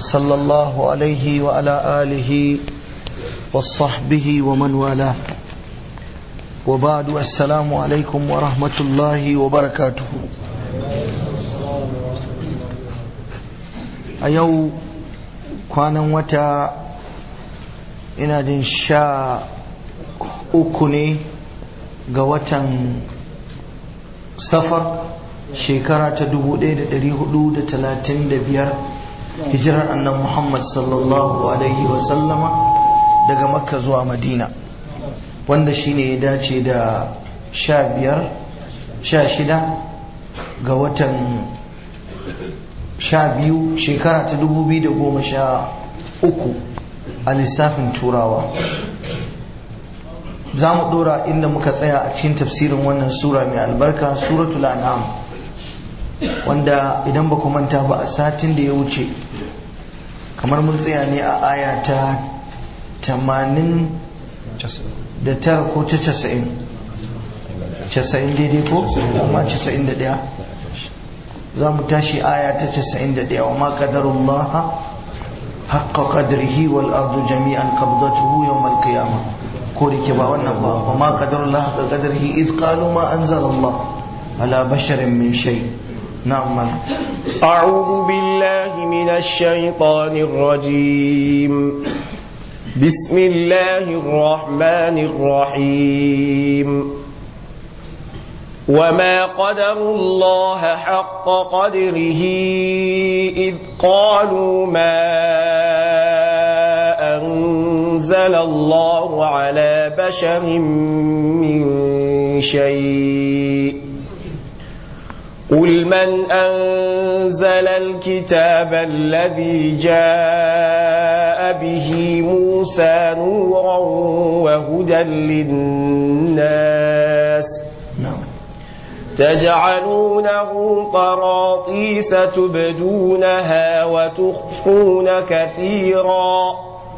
صلى الله عليه وعلى آله وصحبه ومن والاه وبعد السلام عليكم ورحمة الله وبركاته a yau kwanan wata ina jin sha uku ne ga watan safar shekara ta 1435 hijirar annan muhammad sallallahu alaihi wasallama daga makka zuwa madina wanda shine ya dace da sha biyar sha shida ga watan sha biyu shekara ta dubu biyu da goma sha uku a lissafin turawa za mu dora inda muka tsaya a cikin tafsirin wannan sura mai albarka suratul an'am wanda idan ba ku manta ba a satin da ya wuce kamar mun tsaya ne a aya ta tamanin da tara ko ta casa'in casa'in daidai ko amma casa'in da ɗaya za mu tashi aya ta 91 wa ma qadarullah haqqa qadrihi wal ardu jami'an qabdatuhu yawm al qiyamah ko da ke ba wannan ba wa ma qadarullah haqqa qadrihi iz qalu ma anzala Allah ala basharin min shay na'am أعوذ بالله من الشيطان الرجيم بسم الله الرحمن الرحيم وما قدروا الله حق قدره إذ قالوا ما أنزل الله على بشر من شيء قل من أنزل الكتاب الذي جاء به موسى نورا وهدى للناس na'am تجعلونه قراطيس تبدونها وتخفون كثيرا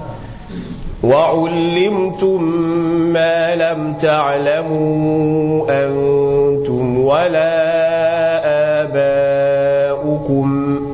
وعلمتم ما لم تعلموا أنتم ولا آباؤكم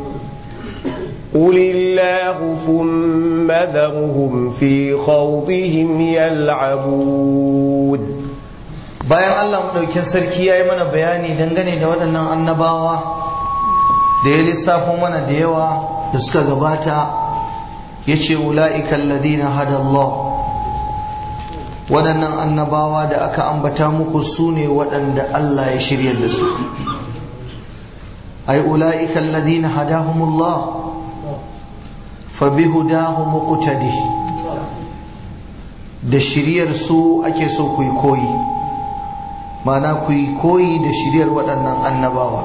قل الله ثم ذرهم في خوضهم يلعبون bayan Allah madaukin sarki yayi mana bayani dangane da waɗannan annabawa da ya lissafo mana da yawa da suka gabata yace ulaika alladhina hada Allah waɗannan annabawa da aka ambata muku sune waɗanda Allah ya shiryar da su ay ulaika alladhina hadahumullah fa bihudahum muqtadi da shiryar su ake so ku yi koyi mana ku yi koyi da shiryar waɗannan annabawa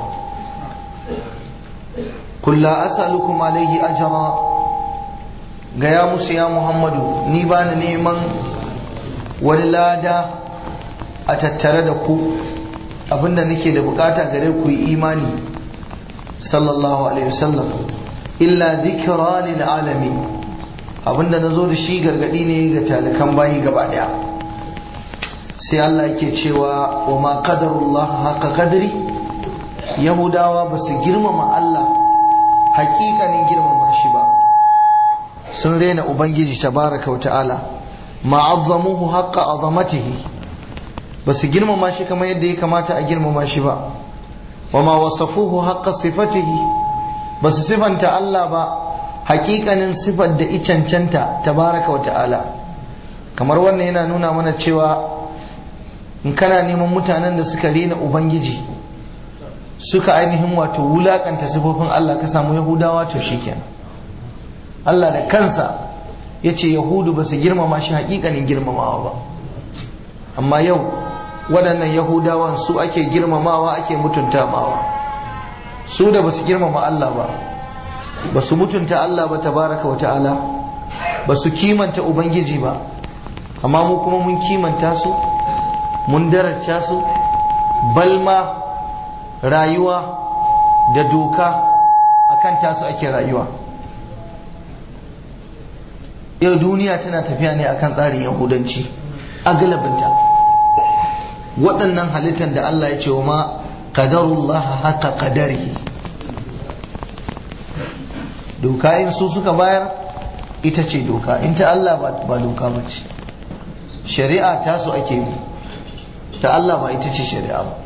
kulla as'alukum alaihi ajra gaya musu ya muhammadu ni ba ni neman wani lada a tattare da ku abinda nake da bukata gare ku yi imani sallallahu alaihi wasallam illa dhikra lil alamin abinda nazo da shi gargadi ne ga talikan bayi gaba daya sai Allah yake cewa wa ma qadarullah haka qadri yahudawa ba su girmama Allah hakikanin girmama shi ba sun rena ubangiji tabaraka wa ta'ala ma'azzamuhu haqqa azamatihi ba su girmama shi kamar yadda ya kamata a girmama shi ba wa ma wasafuhu haqqa sifatihi ba su sifanta Allah ba hakikanin sifar da icancanta tabaraka wa ta'ala kamar wannan yana nuna mana cewa in kana neman mutanen da suka rena ubangiji suka ainihin wato wulakanta sifofin Allah ka samu yahudawa to shikenan Allah da kansa ya ce yahudu ba su girmama shi hakikanin girmamawa ba amma yau waɗannan yahudawan su ake girmamawa ake mutunta mawa su da ba su girmama Allah ba ba su mutunta Allah ba tabaraka wa ta'ala ba su kimanta ubangiji ba amma mu kuma mun kimanta su mun daraja su balma rayuwa da doka akan tasu ake rayuwa yau duniya tana tafiya ne akan tsarin yahudanci a galabinta waɗannan halittar da Allah ya ce wa ma qadarullah haka qadarihi doka in su suka bayar ita ce doka in ta Allah ba doka ba ce shari'a ta su ake bi ta Allah ba ita ce shari'a ba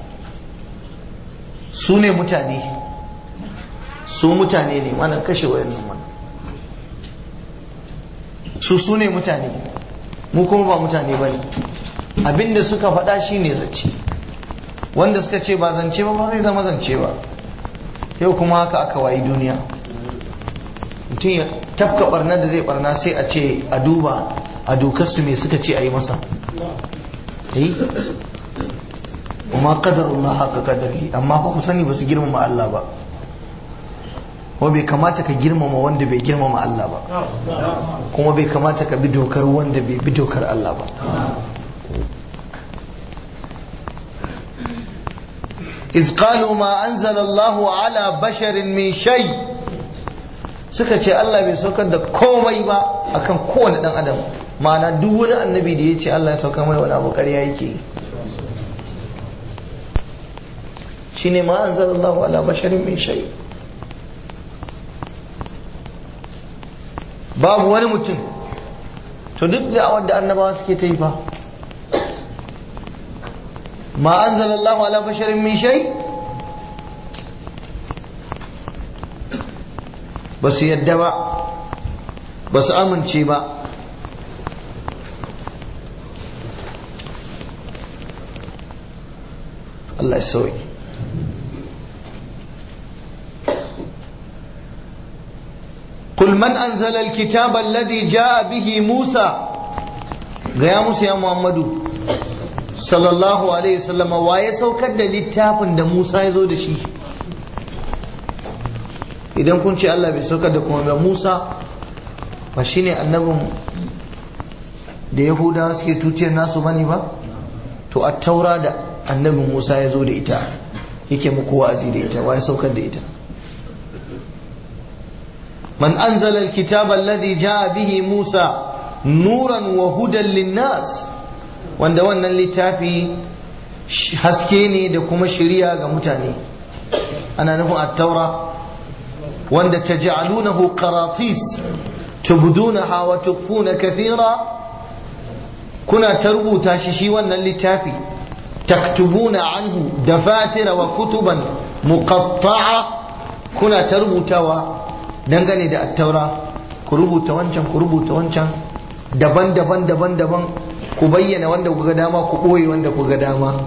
su ne mutane su mutane ne mana kashe wayannan mana su su ne mutane mu kuma ba mutane ba ne abinda suka faɗa shi ne zance wanda suka ce ba zance ba ba zai zama zance ba yau kuma haka aka wayi duniya mutum ya tafka barna da zai barna sai a ce a duba a dokarsu me suka ce a yi masa yi kuma qadarullah haka qadari amma fa ku sani ba su girmama Allah ba kuma bai kamata ka girmama wanda bai girmama Allah ba kuma bai kamata ka bi dokar wanda bai bi dokar Allah ba إذ قالوا ما أنزل الله على بشر من شيء suka ce Allah bai saukar da komai ba akan kowane dan adam ma'ana duk wani annabi da ya ce Allah ya saukar mai wani abu ƙarya yake shine ma anzalallahu ala basharin min shay babu wani mutum to duk da wanda annabawa suke ta yi fa ma anzalallahu ala basharin min shay ba su yadda ba ba su amince ba Allah ya sauyi قل من أنزل الكتاب الذي جاء به موسى gaya musu ya Muhammadu sallallahu alaihi wasallam wa ya saukar da littafin da Musa ya zo da shi idan kun ce Allah bai saukar da kuma Musa ba shine annabin da Yahudawa suke tuciyar nasu bane ba to a taura da annabin Musa ya zo da ita yake muku wa'azi da ita wa ya saukar da ita من أنزل الكتاب الذي جاء به موسى نورا وهدى للناس wanda wannan littafi haske ne da kuma shiriya ga mutane ana nufin attaura wanda ta ja'alunahu qaratis tubdunaha wa tukfuna kathira kuna ta rubuta shi shi wannan littafi taktubuna anhu dafatira wa kutuban muqatta'a kuna ta rubutawa dangane da attaura ku rubuta wancan ku rubuta wancan daban-daban daban-daban ku bayyana wanda ku ga dama ku ɓoye wanda ku ga dama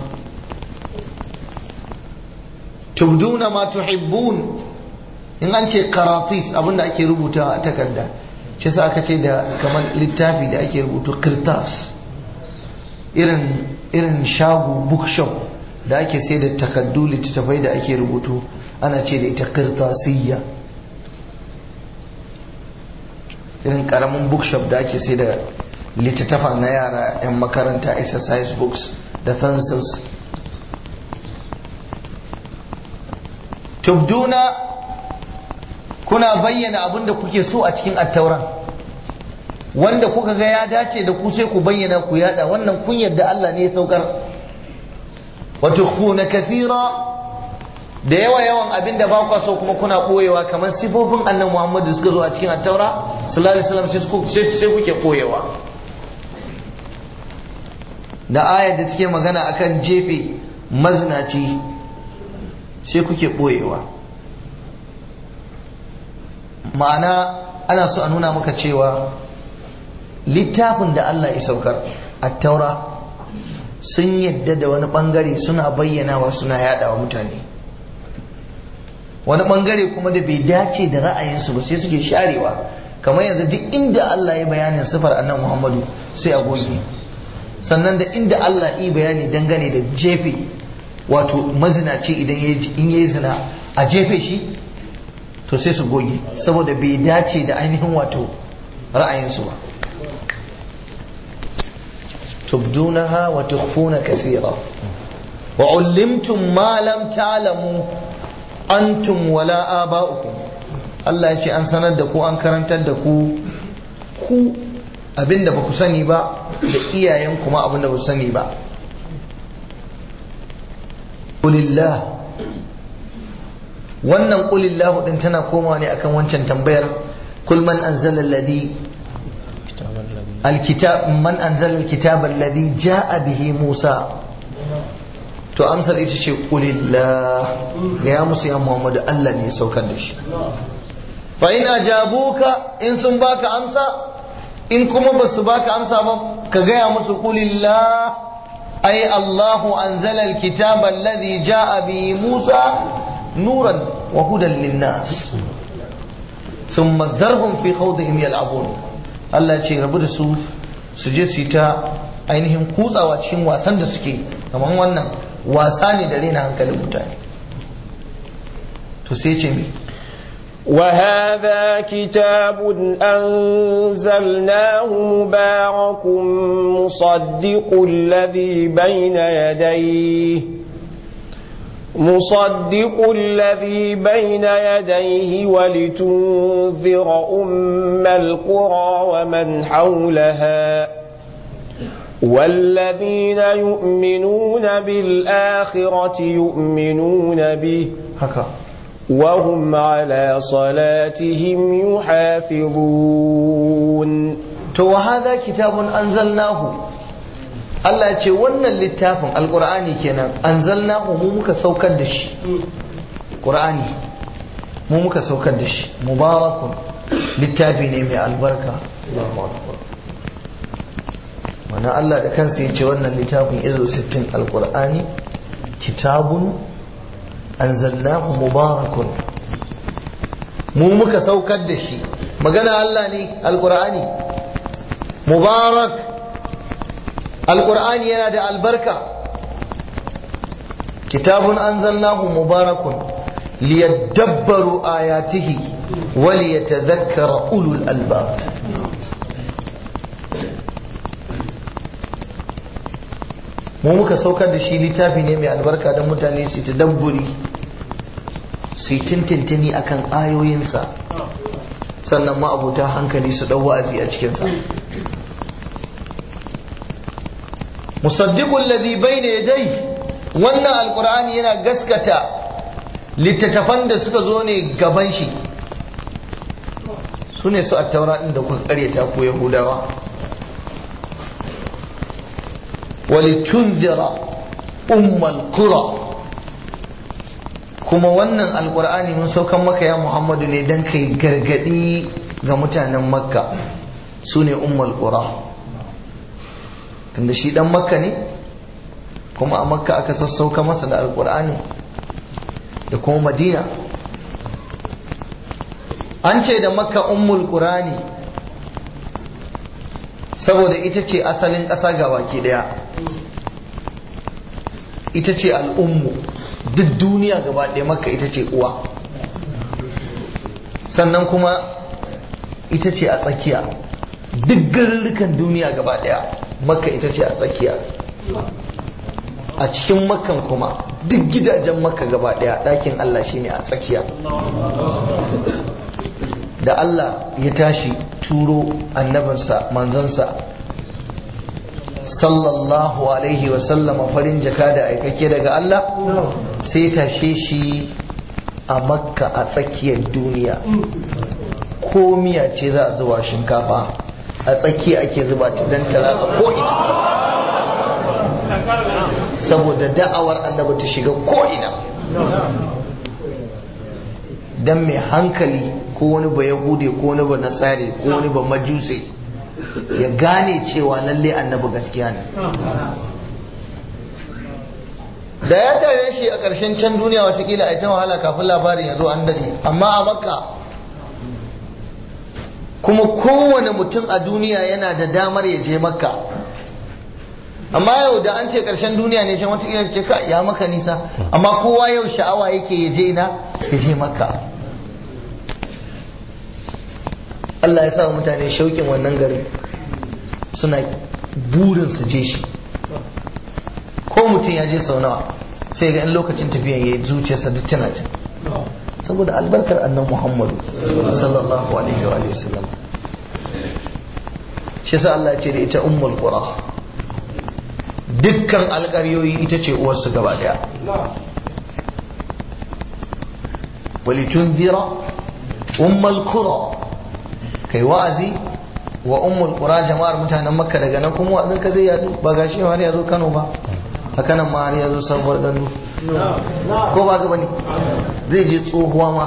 tubduna ma tuhibbun in an ce karatis abinda ake rubutawa a takarda shi sa aka ce da kamar littafi da ake rubutu kirtas irin irin shago bookshop da ake sai da takardu littattafai da ake rubutu ana ce da ita kirtasiyya irin karamin bookshop da ake sai da littattafa na yara 'yan makaranta exercise books da pencils tubduna kuna bayyana abin da kuke so a cikin attauran wanda kuka ga ya dace da ku sai ku bayyana ku yada wannan kun yadda Allah ne ya saukar wa tukhuna kathira da yawa yawan abin da ba kwa so kuma kuna koyewa kamar sifofin annan Muhammadu suka zo a cikin attaura sallallahu alaihi wasallam sai kuke koyewa da ayar da take magana akan jefe mazinaci sai kuke koyewa ma'ana ana so a nuna maka cewa littafin da Allah ya saukar attaura sun yadda da wani bangare suna bayyanawa suna yadawa mutane wani bangare kuma da bai dace da ra'ayinsu ba sai suke sharewa kamar yanzu duk inda Allah ya bayanin sifar annan Muhammadu sai a goge sannan da inda Allah yi bayani dangane da jefe wato mazinaci idan in yayi zina a jefe shi to sai su goge saboda bai dace da ainihin wato ra'ayinsu ba tubdunaha wa tukhfuna kathira wa ullimtum ma lam ta'lamu antum wala aba'ukum Allah ya ce an sanar da ku an karantar da ku ku abinda ba ku sani ba da iyayen kuma abinda ba ku sani ba kulillah wannan qulillahu din tana komawa ne akan wancan tambayar qul man anzala alladhi alkitab man anzala alkitaba alladhi jaa bihi musa to amsar ita ce qulillah ga ya musu ya muhammadu Allah ne ya saukar da shi fa in ajabuka in sun baka amsa in kuma ba su baka amsa ba ka gaya musu qulillah ay Allahu anzala alkitaba alladhi jaa bihi musa nuran wa hudan linnas thumma dharhum fi khawdihim yal'abun Allah ce rabu da su su je su yi ta ainihin kutsawa cikin wasan da suke kamar wannan wasa ne da rena hankalin mutane to sai ce mi وهذا كتاب أنزلناه مبارك مصدق الذي بين يديه مصدق الذي بين يديه ولتنذر أم القرى ومن حولها والذين يؤمنون بالآخرة يؤمنون به haka وهم على صلاتهم يحافظون to wa hadha kitabun anzalnahu Allah ya ce wannan littafin alqur'ani kenan anzalnahu mu muka saukar da shi qur'ani mu muka saukar da shi mubarakun littafi ne mai albarka Allahu akbar wannan Allah da kansa ya ce wannan littafin izo 60 alqur'ani kitabun anzalnahu mubarakun mu muka saukar da shi magana Allah ne alqur'ani mubarak alqur'ani yana da albarka kitabun anzalnahu mubarakun liyadabbaru ayatihi wa liyatadhakkara ulul albab mu muka saukar da shi littafi ne mai albarka don mutane su ta dabburi su yi tintintini akan ayoyinsa sannan ma'abuta hankali su ɗau wa'azi a cikinsa musaddiqul ladhi bayna yadai wannan alqur'ani yana gaskata littattafan da suka zo ne gaban shi su ne su attaura ɗin da kuka karyata ko yahudawa walitunzira ummal qura kuma wannan alqur'ani mun saukan maka ya muhammadu ne dan kai gargadi ga mutanen makka su ne ummal qura tunda shi dan makka ne kuma a makka aka sassauka masa da alqur'ani da kuma madina an ce da makka ummul qur'ani saboda ita ce asalin ƙasa ga baki ɗaya ita ce al'ummu duk duniya gaba ɗaya makka ita ce uwa sannan kuma ita ce a tsakiya duk garurrukan duniya gaba ɗaya makka ita ce a tsakiya a cikin makkan kuma duk gidajen makka gaba ɗaya ɗakin allah shine a tsakiya da Allah ya tashi turo annabinsa manzansa sallallahu alaihi wasallama farin jaka da aikake daga Allah sai tashe shi a makka a tsakiyar duniya ko miya ce za a zuba shinkafa a tsakiya ake zuba ta don talaka ko'ina saboda da'awar annabi ta shiga ko'ina don mai hankali ko wani ba yahude ko wani ba nasari ko wani ba majuse ya gane cewa lalle annabi gaskiya ne da ya tare shi a ƙarshen can duniya watakila a ta wahala kafin labarin ya zo an dade amma a makka kuma kowane mutum a duniya yana da damar ya je makka amma yau da an ce ƙarshen duniya ne can watakila ce ka ya maka nisa amma kowa yau sha'awa yake ya je ina ya je makka Allah ya sa mutane shauƙin wannan garin suna burin su je shi ko mutum ya je sau nawa sai ga in lokacin tafiya ya yi zuciyarsa duk tana can saboda albarkar annan muhammadu sallallahu alaihi wa sallam shi sa Allah ya ce da ita ummul qura dukkan alƙaryoyi ita ce uwarsu gaba daya walitunzira ummal qura kai wa'azi wa ummul qura jama'ar mutanen makka daga nan kuma wa'azin ka zai yadu ba gashi har ya zo Kano ba haka nan ma har ya zo sabuwar gandu ko ba ga bane zai je tsohuwa ma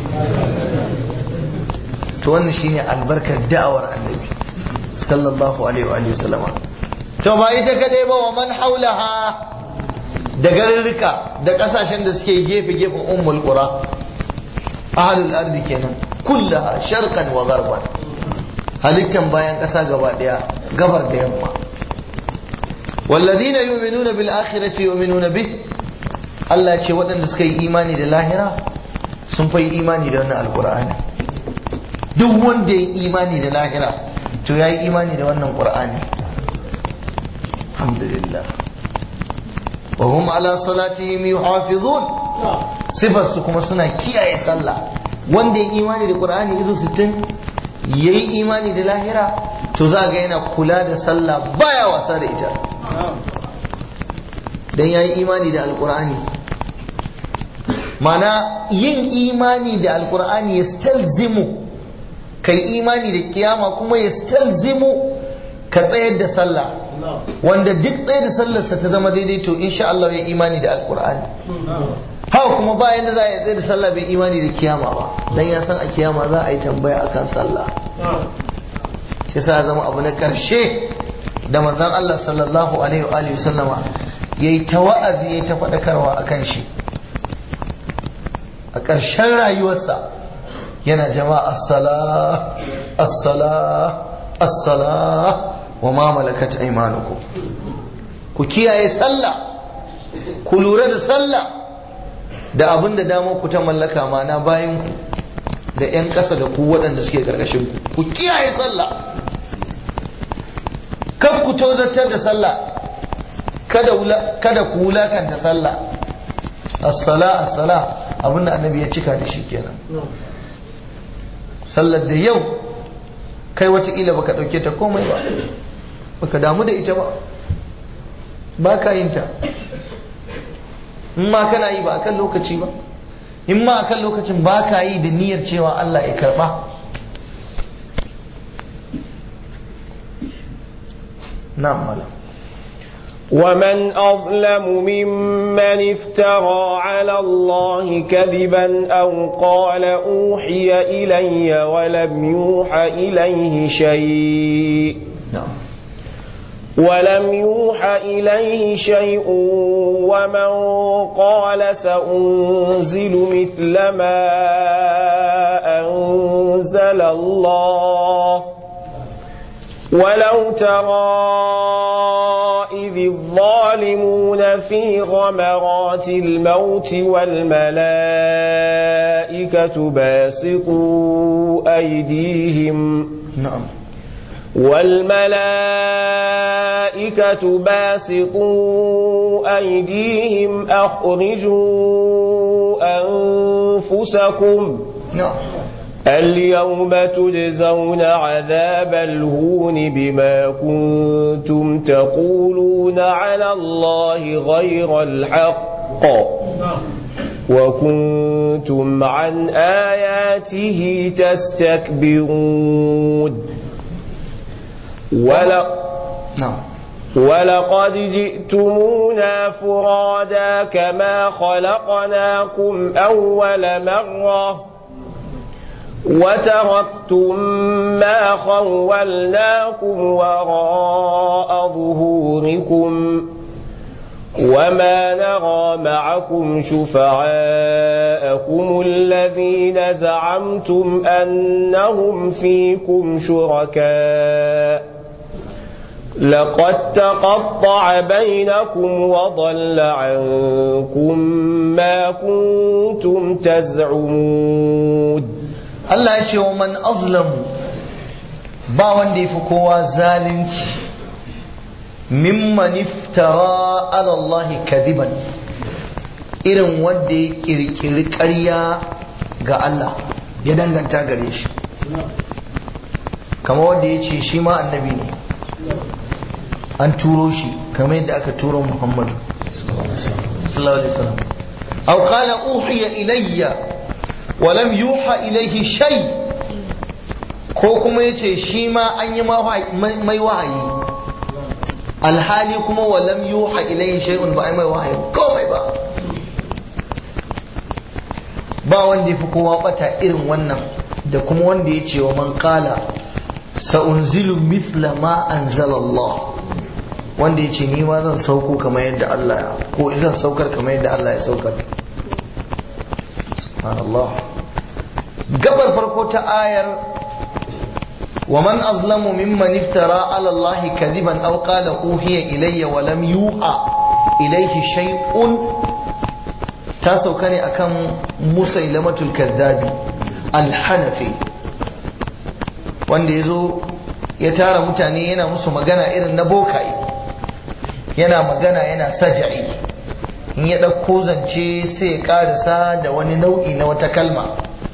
to wannan shine albarkar da'awar annabi sallallahu alaihi wa sallama to ba ita kadai ba wa man haulaha da garurruka da kasashen da suke gefe gefen ummul qura ahlul ardi kenan kullaha sharqan wa gharban halittan bayan kasa gaba daya gabar da yamma والذين يؤمنون بالآخرة يؤمنون به Allah ce waɗanda suka yi imani da lahira sun fa yi imani da wannan alƙur'ani duk wanda ya yi imani da lahira to ya yi imani da wannan ƙur'ani alhamdulillah wa hum ala salatihim yuhafizun sifar su kuma suna kiyaye sallah wanda ya yi imani da ƙur'ani izo 60 yayi imani da lahira to za ga yana kula da sallah baya wasa da ita dan yayi imani da alqur'ani mana yin imani da alqur'ani yastalzimu kai imani da kiyama kuma yastalzimu ka tsayar da sallah wanda duk tsaye da sallarsa ta zama daidai to insha Allah ya imani da alqur'ani haka kuma bayan da za a tsaye da sallah bai imani da kiyama ba dan ya san a kiyama za a yi tambaya akan sallah shi sa zama abu na karshe da manzon Allah sallallahu alaihi wa sallama yayi ta wa'azi yayi ta faɗakarwa akan shi a ƙarshen rayuwarsa yana jama'a as-sala as-sala as-sala wa ma malakat aymanukum ku kiyaye sallah ku lura da sallah da abin da damar ku ta mallaka mana bayan ku da 'yan ƙasa da ku waɗanda suke ƙarƙashin ku ku kiyaye sallah kan ku tozartar da sallah kada ku wulakanta sallah as-sala as-sala abinda annabi ya cika da shi kenan sallar da yau kai watakila baka dauke ta komai ba baka damu da ita ba ba ka yin ta in ma kana yi ba akan lokaci ba in ma akan lokacin ba ka yi da niyyar cewa Allah ya karba na'am malam ومن أظلم ممن افترى على الله كذبا أو قال أوحي إلي ولم يوحى إليه شيء na'am ولم يوحى إليه شيء ومن قال سأنزل مثل ما أنزل الله ولو ترى إذ الظالمون في غمرات الموت والملائكة باسطوا أيديهم na'am والملائكة باسطوا أيديهم أخرجوا أنفسكم na'am اليوم تجزون عذاب الهون بما كنتم تقولون على الله غير الحق وكنتم عن آياته تستكبرون ولو na'am ولقد جئتمونا فرادا كما خلقناكم أول مرة وتركتم ما خولناكم وراء ظهوركم وما نرى معكم شفعاءكم الذين زعمتم أنهم فيكم شركاء لقد تقطع بينكم وضل عنكم ما كنتم تزعمون Allah ya ce wa man azlamu ba wanda ya fi kowa zalunci mimman iftara ala Allah kadiban irin wanda ya kirkiri ƙarya ga Allah ya danganta gare shi kama wanda ya ce shi ma annabi ne an turo shi kamar yadda aka turo Muhammadu sallallahu alaihi wasallam aw qala uhiya ilayya walam yuha ilaihi shay ko kuma yace shi ma an yi mai wahayi alhali kuma walam yuha ilaihi shay'un ba ai mai wahayi komai ba ba wanda ya fi kowa bata irin wannan da kuma wanda ya ce wa man kala sa'unzilu mithla ma anzala Allah wanda ya ce ni ma zan sauko kamar yadda Allah ya ko zan saukar kamar yadda Allah ya saukar subhanallah gabar farko ta ayar wa man azlamu mimman iftara ala Allah kadiban aw qala uhiya ilayya wa lam yuha ilayhi shay'un ta sauka ne akan musailamatul kaddabi alhanafi wanda ya zo ya tara mutane yana musu magana irin na bokaye yana magana yana saja'i in ya ɗauko zance sai ya ƙarisa da wani nau'i na wata kalma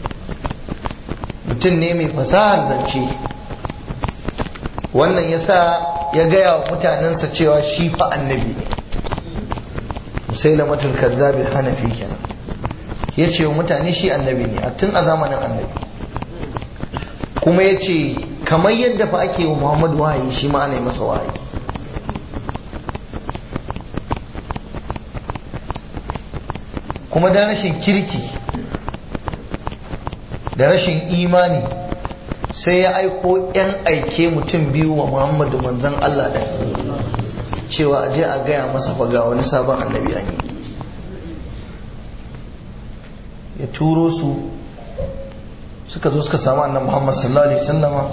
mutum ne mai fasahar zance wannan ya sa ya gaya wa mutanensa cewa shi fa annabi ne musailamatul kazzabil hanafi kenan ya ce wa mutane shi annabi ne a tun a zamanin annabi kuma ya ce kamar yadda fa ake wa muhammadu wahayi shi ma ana yi masa wahayi kuma da rashin kirki da rashin imani sai ya aiko 'yan aike mutum biyu wa muhammadu manzan allah ɗan cewa a je a gaya masa faga wani sabon annabi an yi ya turo su suka zo suka samu annabi Muhammad sallallahu alaihi wasallama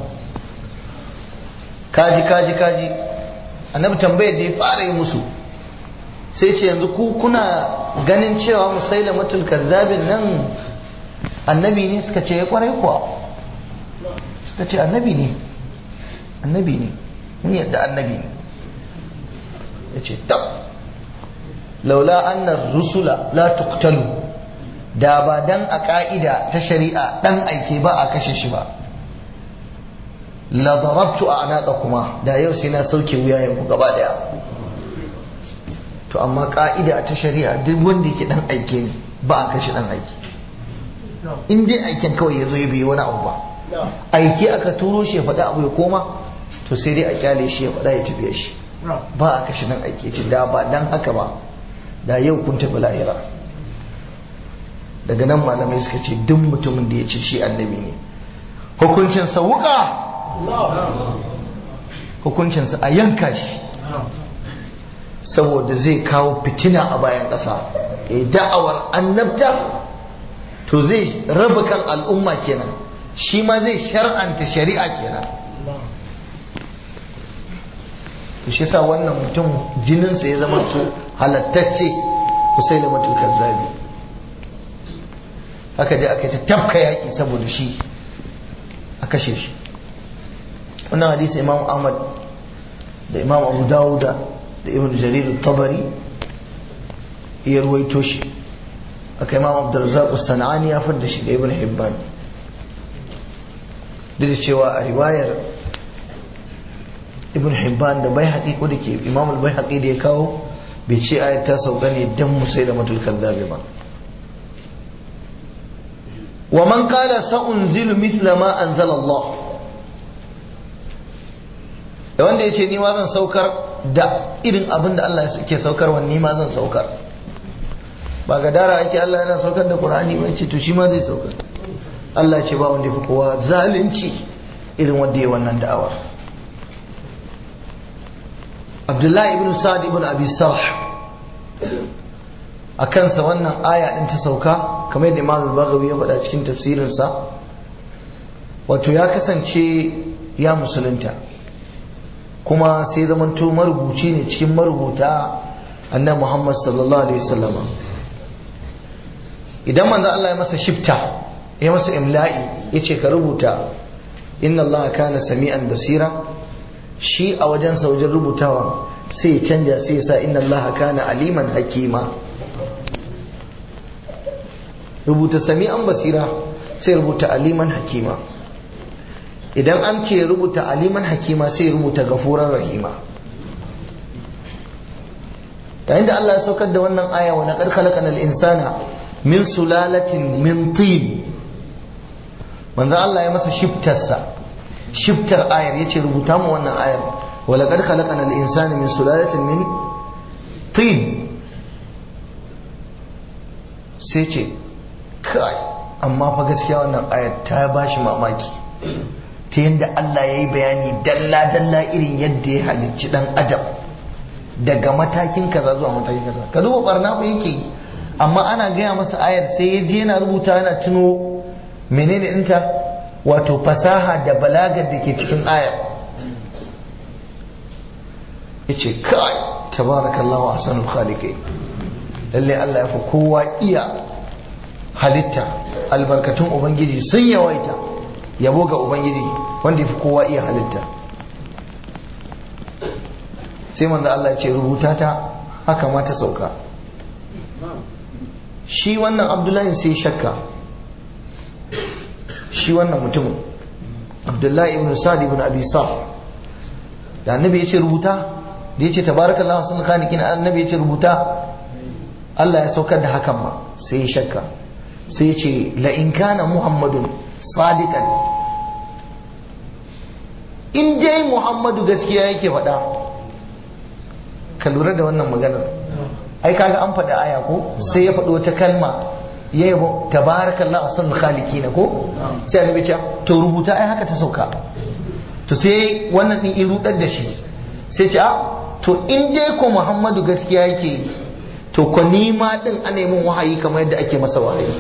kaji kaji kaji annabi tambayar da ya fara yi musu sai ce yanzu ku kuna ganin cewa musailamatul kazzabin nan annabi ne suka ce ya kwarai kuwa suka ce annabi ne annabi ne mun yadda annabi ne ya ce tab laula annar rusula la tuqtalu da ba dan a ka'ida ta shari'a dan aike ba a kashe shi ba la darabtu a kuma da yau sai na sauke wuyayen ku gaba daya to amma ka'ida ta shari'a duk wanda yake dan aike ne ba a kashe dan aike in dai aiken kawai ya zo ya bai wani abu ba aike aka turo shi ya faɗi abu ya koma to sai dai a kyale shi ya faɗa ya tafiya shi ba a kashe dan aike ce da ba dan haka ba da yau kun tafi lahira daga nan malamai suka ce duk mutumin da ya ce shi annabi ne hukuncinsa wuka hukuncinsa a yanka shi saboda zai kawo fitina a bayan ƙasa ya da'awar annabta to zai raba kan al'umma kenan shi ma zai shar'anta shari'a kenan to shi sa wannan mutum jininsa ya zama to halattacce kusai da matul kazzabi haka dai aka ta tafka yaƙi saboda shi a kashe shi wannan hadisi imam ahmad da imam abu dawuda da ibn jarir tabari ya ruwaito shi aka imam abdurrazzaq sana'ani ya fadda shi da ibn hibban duk da cewa a riwayar ibn hibban da bai haƙi ko da ke imam al bai haƙi da ya kawo bai ce ayat ta sauka ne dan musai da matul kaddabi ba wa man qala sa'unzilu mithla ma anzala Allah da wanda ya ce ni ma zan saukar da irin abin da Allah ke saukar wa ni ma zan saukar ba ga dara ake Allah yana saukar da Qur'ani ba ce to shi ma zai saukar Allah ce ba wanda fi kowa zalunci irin wanda ya wannan da'awar Abdullahi ibn Sa'ad ibn Abi Sarh a kansa wannan aya din ta sauka kamar yadda Imam al-Baghawi ya faɗa cikin tafsirinsa wato ya kasance ya musulunta kuma sai zamanto marubuci ne cikin marubuta annan Muhammad sallallahu alaihi wasallam idan manzo Allah ya masa shifta ya masa imla'i yace ka rubuta inna Allah kana sami'an basira shi a wajen wajen rubutawa sai ya canja sai ya sa inna Allah kana aliman hakima rubuta sami'an basira sai rubuta aliman hakima idan an ce rubuta aliman hakima sai rubuta gafuran rahima yayin da Allah ya saukar da wannan aya wa laqad khalaqanal insana min sulalatin min tin manzo Allah ya masa shiftarsa shiftar ayar yace rubuta mu wannan ayar walaqad khalaqana al-insana min sulalatin min tin sai ce kai amma fa gaskiya wannan ayar ta bashi mamaki ta yadda Allah ya yi bayani dalla-dalla irin yadda ya halicci dan adam daga matakin kaza zuwa matakin kaza ka duba barna fa yake yi amma ana gaya masa ayar sai ya je yana rubuta yana tuno menene ɗinta wato fasaha da balagar da ke cikin ayar ya ce kai tabarakallahu ahsanul khaliqin lalle Allah ya fi kowa iya halitta albarkatun ubangiji sun yawaita yabo ga ubangiji wanda ya fi kowa iya halitta sai manzo Allah ya ce rubuta ta haka ma ta sauka shi wannan abdullahi sai shakka shi wannan mutumin abdullahi ibn sa'd ibn abi sa da annabi ya ce rubuta da ya ce tabarakallahu sun khaliqin annabi ya ce rubuta Allah ya saukar da hakan ma sai ya shakka sai ya ce la in kana muhammadun sadiqan in dai muhammadu gaskiya yake faɗa ka lura da wannan maganar ai kaga an faɗi aya ko sai ya faɗi wata kalma ya yabo tabarakallahu ahsanul khaliqin ko sai annabi ce to rubuta ai haka ta sauka to sai wannan din irudar da shi sai ce a to in dai ko muhammadu gaskiya yake to ko nima din ana mun wahayi kamar yadda ake masa wahayi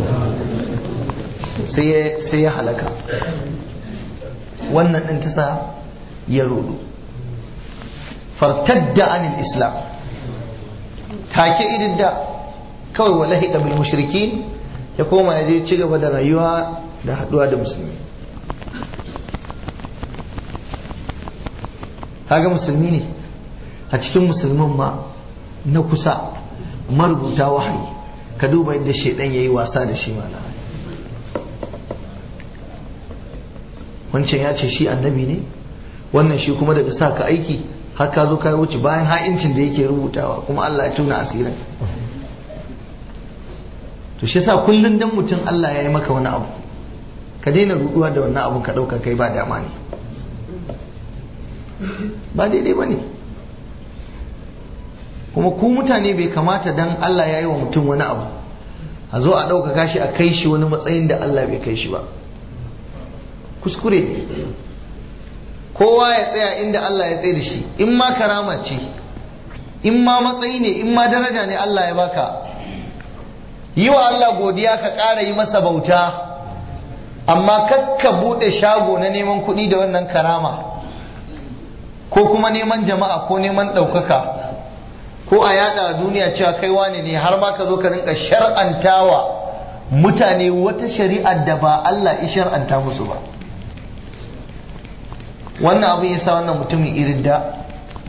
sai ya halaka wannan ɗin ta sa ya rudu fartadda anil islam take irin da kawai wallahi bil mushrikin ya koma ya je ci gaba da rayuwa da haɗuwa da musulmi kaga musulmi ne a cikin musulmin ma na kusa marubuta wahayi ka duba yadda shaidan ya yi wasa da shi mana wancan ya ce shi annabi ne wannan shi kuma daga sa ka aiki har ka zo ka wuce bayan ha'incin da yake rubutawa kuma Allah ya tuna asirin to shi yasa kullun dan mutum Allah ya yi maka wani abu ka daina ruduwa da wannan abun ka dauka kai ba dama ne ba daidai ba ne kuma ku mutane bai kamata dan Allah ya yi wa mutum wani abu a zo a ɗaukaka shi a kai shi wani matsayin da Allah bai kai shi ba kuskure kowa ya tsaya inda Allah ya tsaye da shi in ma karama ce in ma matsayi ne in ma daraja ne Allah ya baka yi wa Allah godiya ka ƙara yi masa bauta amma kakka buɗe shago na neman kuɗi da wannan karama ko kuma neman jama'a ko neman ɗaukaka ko a yada duniya cewa kai wane ne har ma ka zo ka rinka shar'antawa mutane wata shari'ar da ba Allah ya shar'anta musu ba wannan abin ya sa wannan mutumin irin da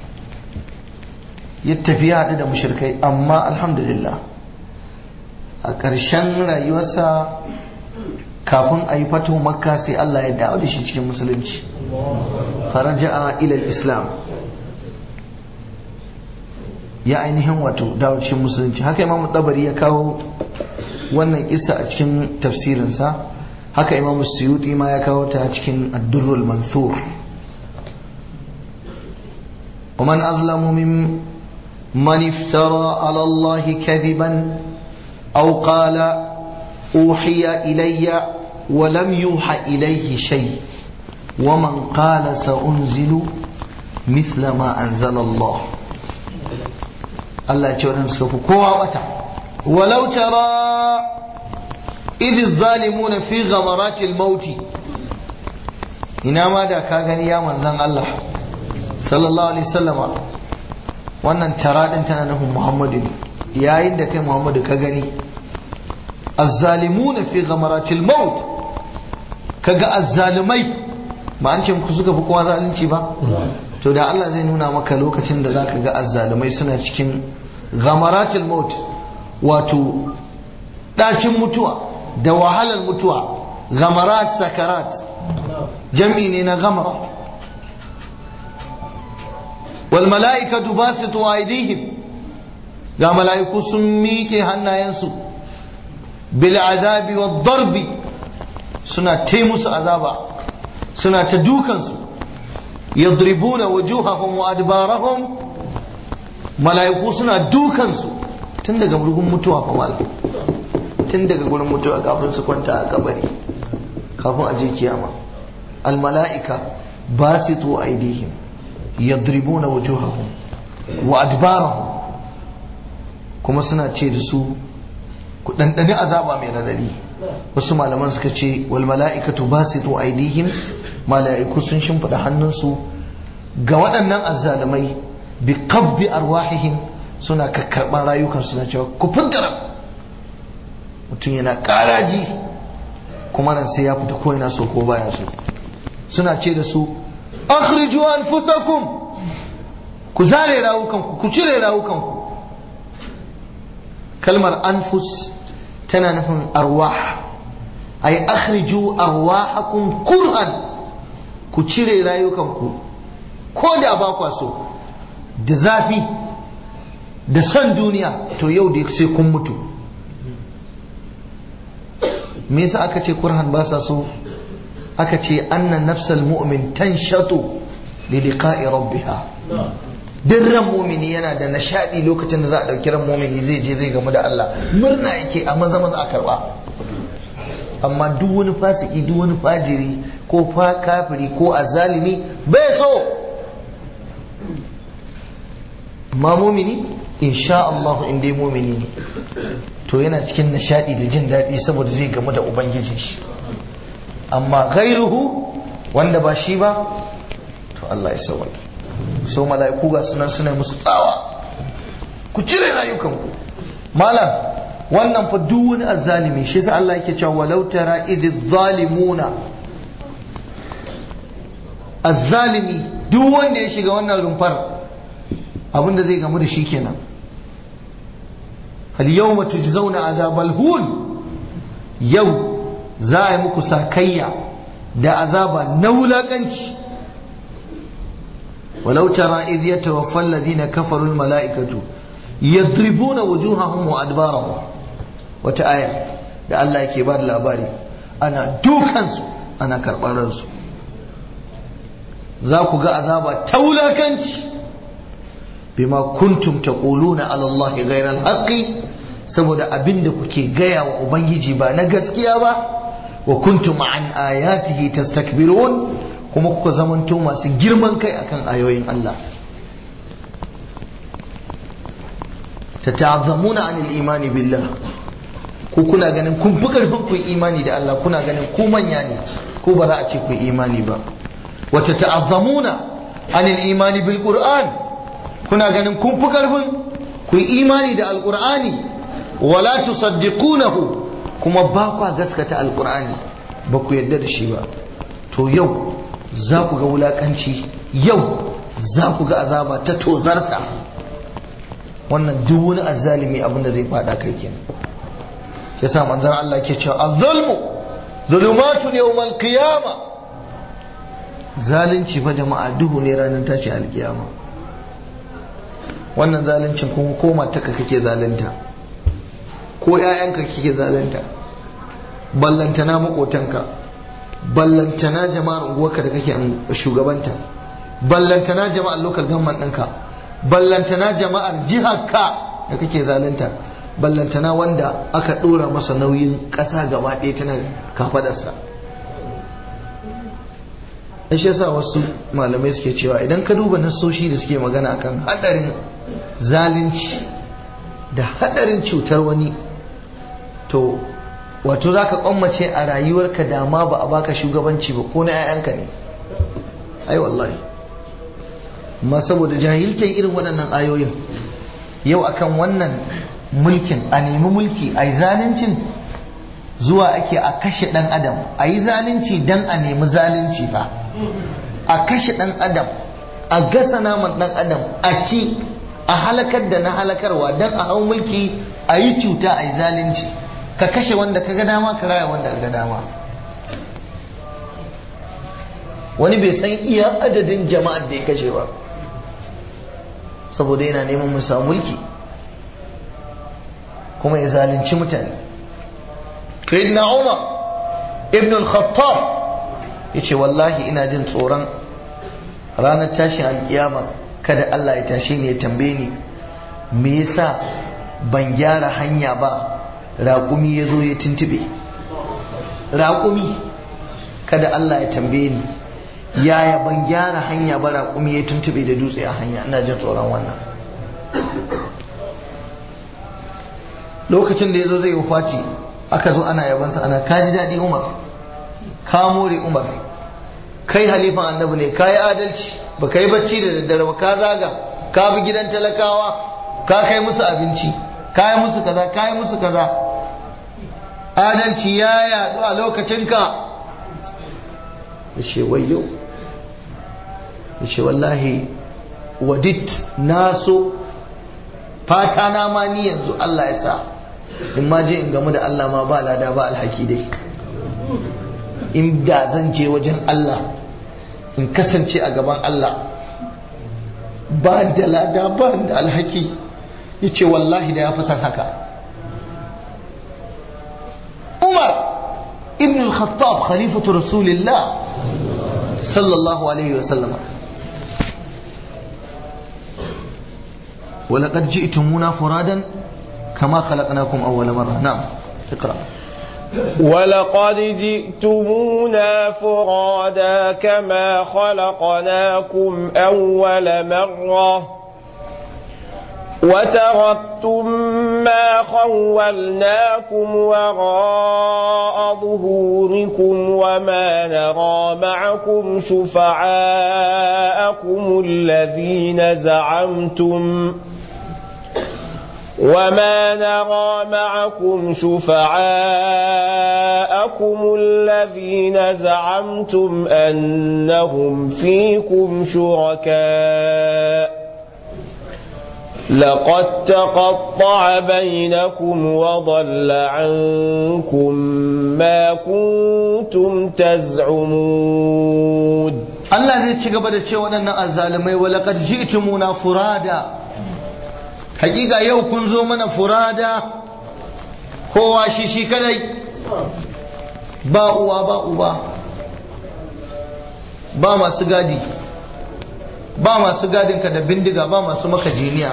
ya tafi ya haɗu da mushirkai amma alhamdulillah a ƙarshen rayuwarsa kafin a yi fato makka sai Allah ya dawo da shi cikin musulunci faraja'a ilal islam ya ainihin wato dawo cikin musulunci haka imamu tabari ya kawo wannan isa a cikin tafsirinsa haka imamu suyuti ma ya kawo ta cikin addurrul mansur ومن أظلم ممن افترى على الله كذبا أو قال أوحي إلي ولم يوحى إليه شيء ومن قال سأنزل مثل ما أنزل الله الله يجعلنا نسكف قوة ولو ترى إذ الظالمون في غمرات الموت إنما دا كاغني يا من زن الله sallallahu alaihi sallama wannan tara din tana nufin muhammadu ne yayin da kai muhammadu ka gani azzalimuna fi ghamaratil maut kaga azzalimai ba an ce ku suka fi kowa zalunci ba to da Allah zai nuna maka lokacin da zaka ga azzalimai suna cikin ghamaratil maut wato dacin mutuwa da wahalar mutuwa ghamarat sakarat jam'i ne na ghamara والملائكة باسطوا أيديهم ga mala'iku sun miƙe hannayensu bil azabi wa darbi suna ta musu azaba suna ta dukansu yadribuna wujuhahum wa adbarahum mala'iku suna dukansu tun daga murgun mutuwa fa malam tun daga gurin mutuwa kafin su kwanta a kabari kafin a je kiyama al mala'ika basitu aydihim yadribuna wujuhahum wa adbarahum kuma suna ce da su ku dandani azaba mai radadi wasu malaman suka ce wal mala'ikatu basitu aydihim mala'iku sun shimfida hannunsu ga waɗannan azzalumai bi qabdi arwahihim suna kakkarban rayukan suna cewa ku fitara mutum yana karaji kuma ran sai ya fita ko yana so ko baya so suna ce da su akhriju anfusakum ku zare rawukanku ku cire rawukanku kalmar anfus tana nufin arwah ay akhriju arwahakum kurhan ku cire rayukanku ko da ba kwa so da zafi da son duniya to yau da sai kun mutu me yasa aka ce kurhan ba sa so aka ce anna nafsal mu'min tanshatu li liqa'i rabbiha duk ran mumini yana da nishadi lokacin da za a dauki ran mumini zai je zai gamu da Allah murna yake a maza maza a karba amma duk wani fasiki duk wani fajiri ko fa kafiri ko azalimi bai so ma mumini insha Allah in dai mumini ne to yana cikin nishadi da jin daɗi saboda zai gamu da ubangijin shi amma gairuhu wanda ba shi ba to Allah ya sauke so mala'iku ga sunan suna musu tsawa ku cire rayukanku malam wannan fa duk wani azzalimi shi yasa Allah yake cewa walau tara idh zalimuna azzalimi duk wanda ya shiga wannan rumfar abinda zai gamu da shi kenan hal yawma tujzauna azabal hun yau za a yi muku sakayya da azaba na wulakanci ولو ترى إذ يتوفى الذين كفروا الملائكة يضربون وجوههم وأدبارهم وتآية da Allah yake ba da labari ana dukansu ana karɓar ransu za ku ga azaba ta wulakanci bima kuntum taquluna ala Allah ghayra al saboda abinda kuke gaya wa ubangiji ba na gaskiya ba wa kuntum an ayatihi tastakbirun kuma kuka zamanto masu girman kai akan ayoyin Allah ta ta'azzamuna anil imani billah ku kuna ganin kun fi karfin ku imani da Allah kuna ganin ku manya ne ko ba za a ce ku imani ba wa ta ta'azzamuna anil imani bil qur'an kuna ganin kun fi karfin ku imani da alqur'ani wala tusaddiqunahu kuma ba kwa gaskata alqur'ani ba ku yadda da shi ba to yau za ku ga wulakanci yau za ku ga azaba ta tozarta wannan duk wani azzalimi abin da zai fada kai kenan shi yasa manzon Allah ke cewa az-zulmu zulumatun yawmal qiyama zalunci fa jama'a duhu ne ranar tashi alkiyama wannan zaluncin kuma ko mataka kake zalunta ko ƴaƴanka kake zalunta ballantana makotanka ballantana jama'ar unguwarka da kake shugabanta ballantana jama'ar local government ɗinka ballantana jama'ar jiharka da kake zalunta ballantana wanda aka ɗora masa nauyin ƙasa gaba ɗaya tana kafadarsa shi yasa wasu malamai suke cewa idan ka duba nasoshi da suke magana kan hadarin zalunci da hadarin cutar wani to wato za ka kwammace a rayuwarka dama ba a baka shugabanci ba ko na 'ya'yanka ne ai wallahi ma saboda jahiltar irin waɗannan ayoyin yau akan wannan mulkin a nemi mulki a yi zaluncin zuwa ake a kashe ɗan adam a yi zalunci don a nemi zalunci fa a kashe ɗan adam a gasa naman ɗan adam a ci a halakar da na halakarwa don a hau mulki a yi cuta a yi zalunci ka kashe wanda ka ga dama ka raya wanda ka ga dama wani bai san iya adadin jama'ar da ya kashe ba saboda yana neman musa mulki kuma ya zalunci mutane na umar ibn al-khattab yace wallahi ina jin tsoron ranar tashin alkiyama kada Allah ya tashe ni ya tambaye ni me yasa ban gyara hanya ba raƙumi ya zo ya tuntube raƙumi kada Allah ya tambaye ni yaya ban gyara hanya ba raƙumi ya tuntube da dutse a hanya ina jin tsoron wannan lokacin da ya zo zai wufati aka zo ana yabansa ana kaji daɗi umar ka more umar kai halifan annabi ne ka yi adalci ba ka yi bacci da daddare ba ka zaga ka bi gidan talakawa ka kai musu abinci ka yi musu kaza ka yi musu kaza adalci ya yaɗu a lokacinka ya ce wayo ya ce wallahi wadit na so fata na ma ni yanzu Allah ya sa in ma je in gamu da Allah ma ba lada ba alhaki dai in da zan je wajen Allah in kasance a gaban Allah ba da lada ba da alhaki ya ce wallahi da ya fi son haka Umar ibn al-Khattab khalifatu Rasulillah sallallahu alaihi wa sallama ولقد جئتمونا فرادا كما خلقناكم أول مرة نعم اقرأ ولقد جئتمونا فرادا كما خلقناكم أول مرة وتركتم ما خولناكم وراء ظهوركم وما نرى معكم شفعاءكم الذين زعمتم وما نرى معكم شفعاءكم الذين زعمتم أنهم فيكم شركاء لقد تقطع بينكم وضل عنكم ما كنتم تزعمون Allah zai ci gaba da ce waɗannan azzalumai wa laqad ji'tumuna furada hakika yau kun zo mana furada kowa shi shi kadai ba uwa ba uba ba masu gadi ba masu gadinka da bindiga ba masu maka jiniya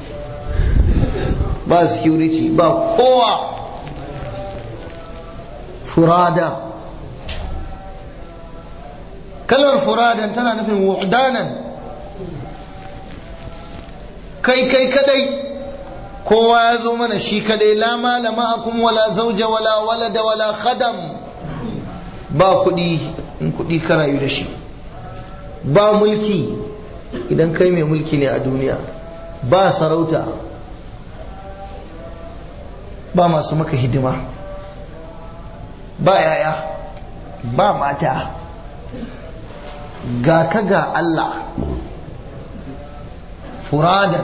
ba security ba kowa furada kalmar furadan tana nufin wuhdanan kai kai kadai kowa ya zo mana shi kadai la mala ma'akum wala zauja wala walada wala khadam ba kudi in kudi ka rayu da shi ba mulki idan kai mai mulki ne a duniya ba sarauta ba masu maka hidima ba yaya ba mata ga ka ga Allah furadan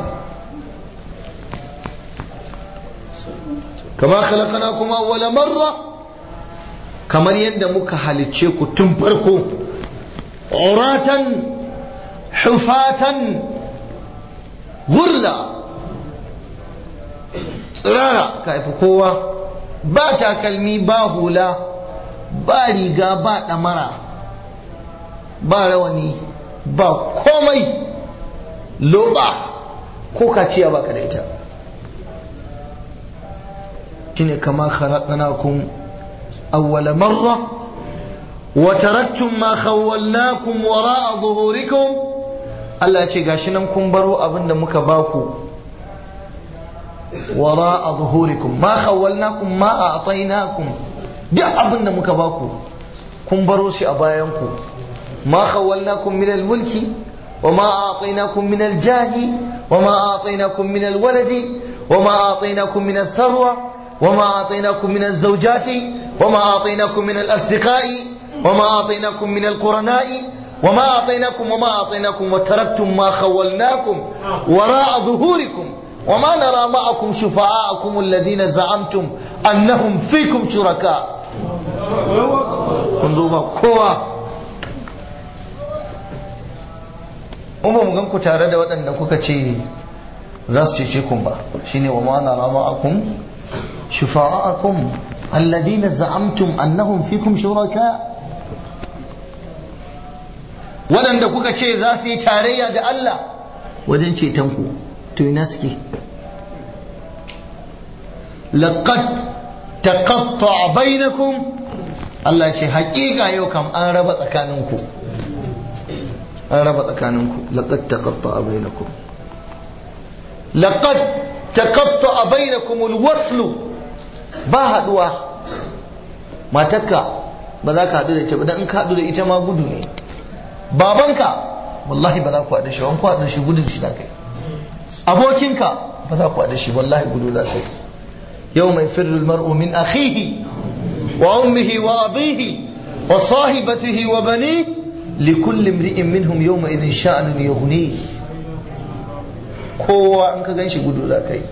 kama khalaqnakum awwala marra kamar yadda muka halicce ku tun farko uratan hufatan gurla tsirara ka haifi kowa ba takalmi ba hula ba riga ba ɗamara ba rawani ba komai loba ko kaciya ba ka da ita shine kama khalaqnakum awwala marra wa taraktum ma khawwalnakum wara'a zuhurikum Allah ya ce gashi nan kun baro abinda muka baku wara'a zuhurikum ma khawwalnakum ma a'tainakum duk abinda muka baku kun baro shi a bayanku ma khawwalnakum min al-mulki وما أعطيناكم من الجاه وما أعطيناكم من الولد وما أعطيناكم من الثروة وما أعطيناكم من الزوجات وما أعطيناكم من الأصدقاء وما أعطيناكم من القرناء وما أعطيناكم وما أعطيناكم وتركتم ما خولناكم وراء ظهوركم وما نرى معكم شفعاءكم الذين زعمتم أنهم فيكم شركاء انظروا كوا umma mu gan ku tare da waɗanda kuka ce za su cece kun ba shine wa ma nara ma'akum shufa'akum alladina za'amtum annahum fikum shuraka waɗanda kuka ce za su yi tarayya da Allah wajen ceton ku to ina suke laqad taqatta'a bainakum Allah ce haƙiƙa yau kam an raba tsakaninku an raba tsakaninku laqad taqatta'a bainakum laqad taqatta'a bainakum alwasl ba haduwa matarka ba za ka haɗu da ita ba dan in ka haɗu da ita ma gudu ne babanka wallahi ba za ku haɗu shi wani ku haɗu shi gudun shi za kai abokinka ba za ku haɗu shi wallahi gudu za sai yau mai firrul mar'u min akhihi wa ummihi wa abihi wa sahibatihi wa bani likulli imri'in minhum yawma idhin sha'anun yughni kowa an ka ganshi gudu za kai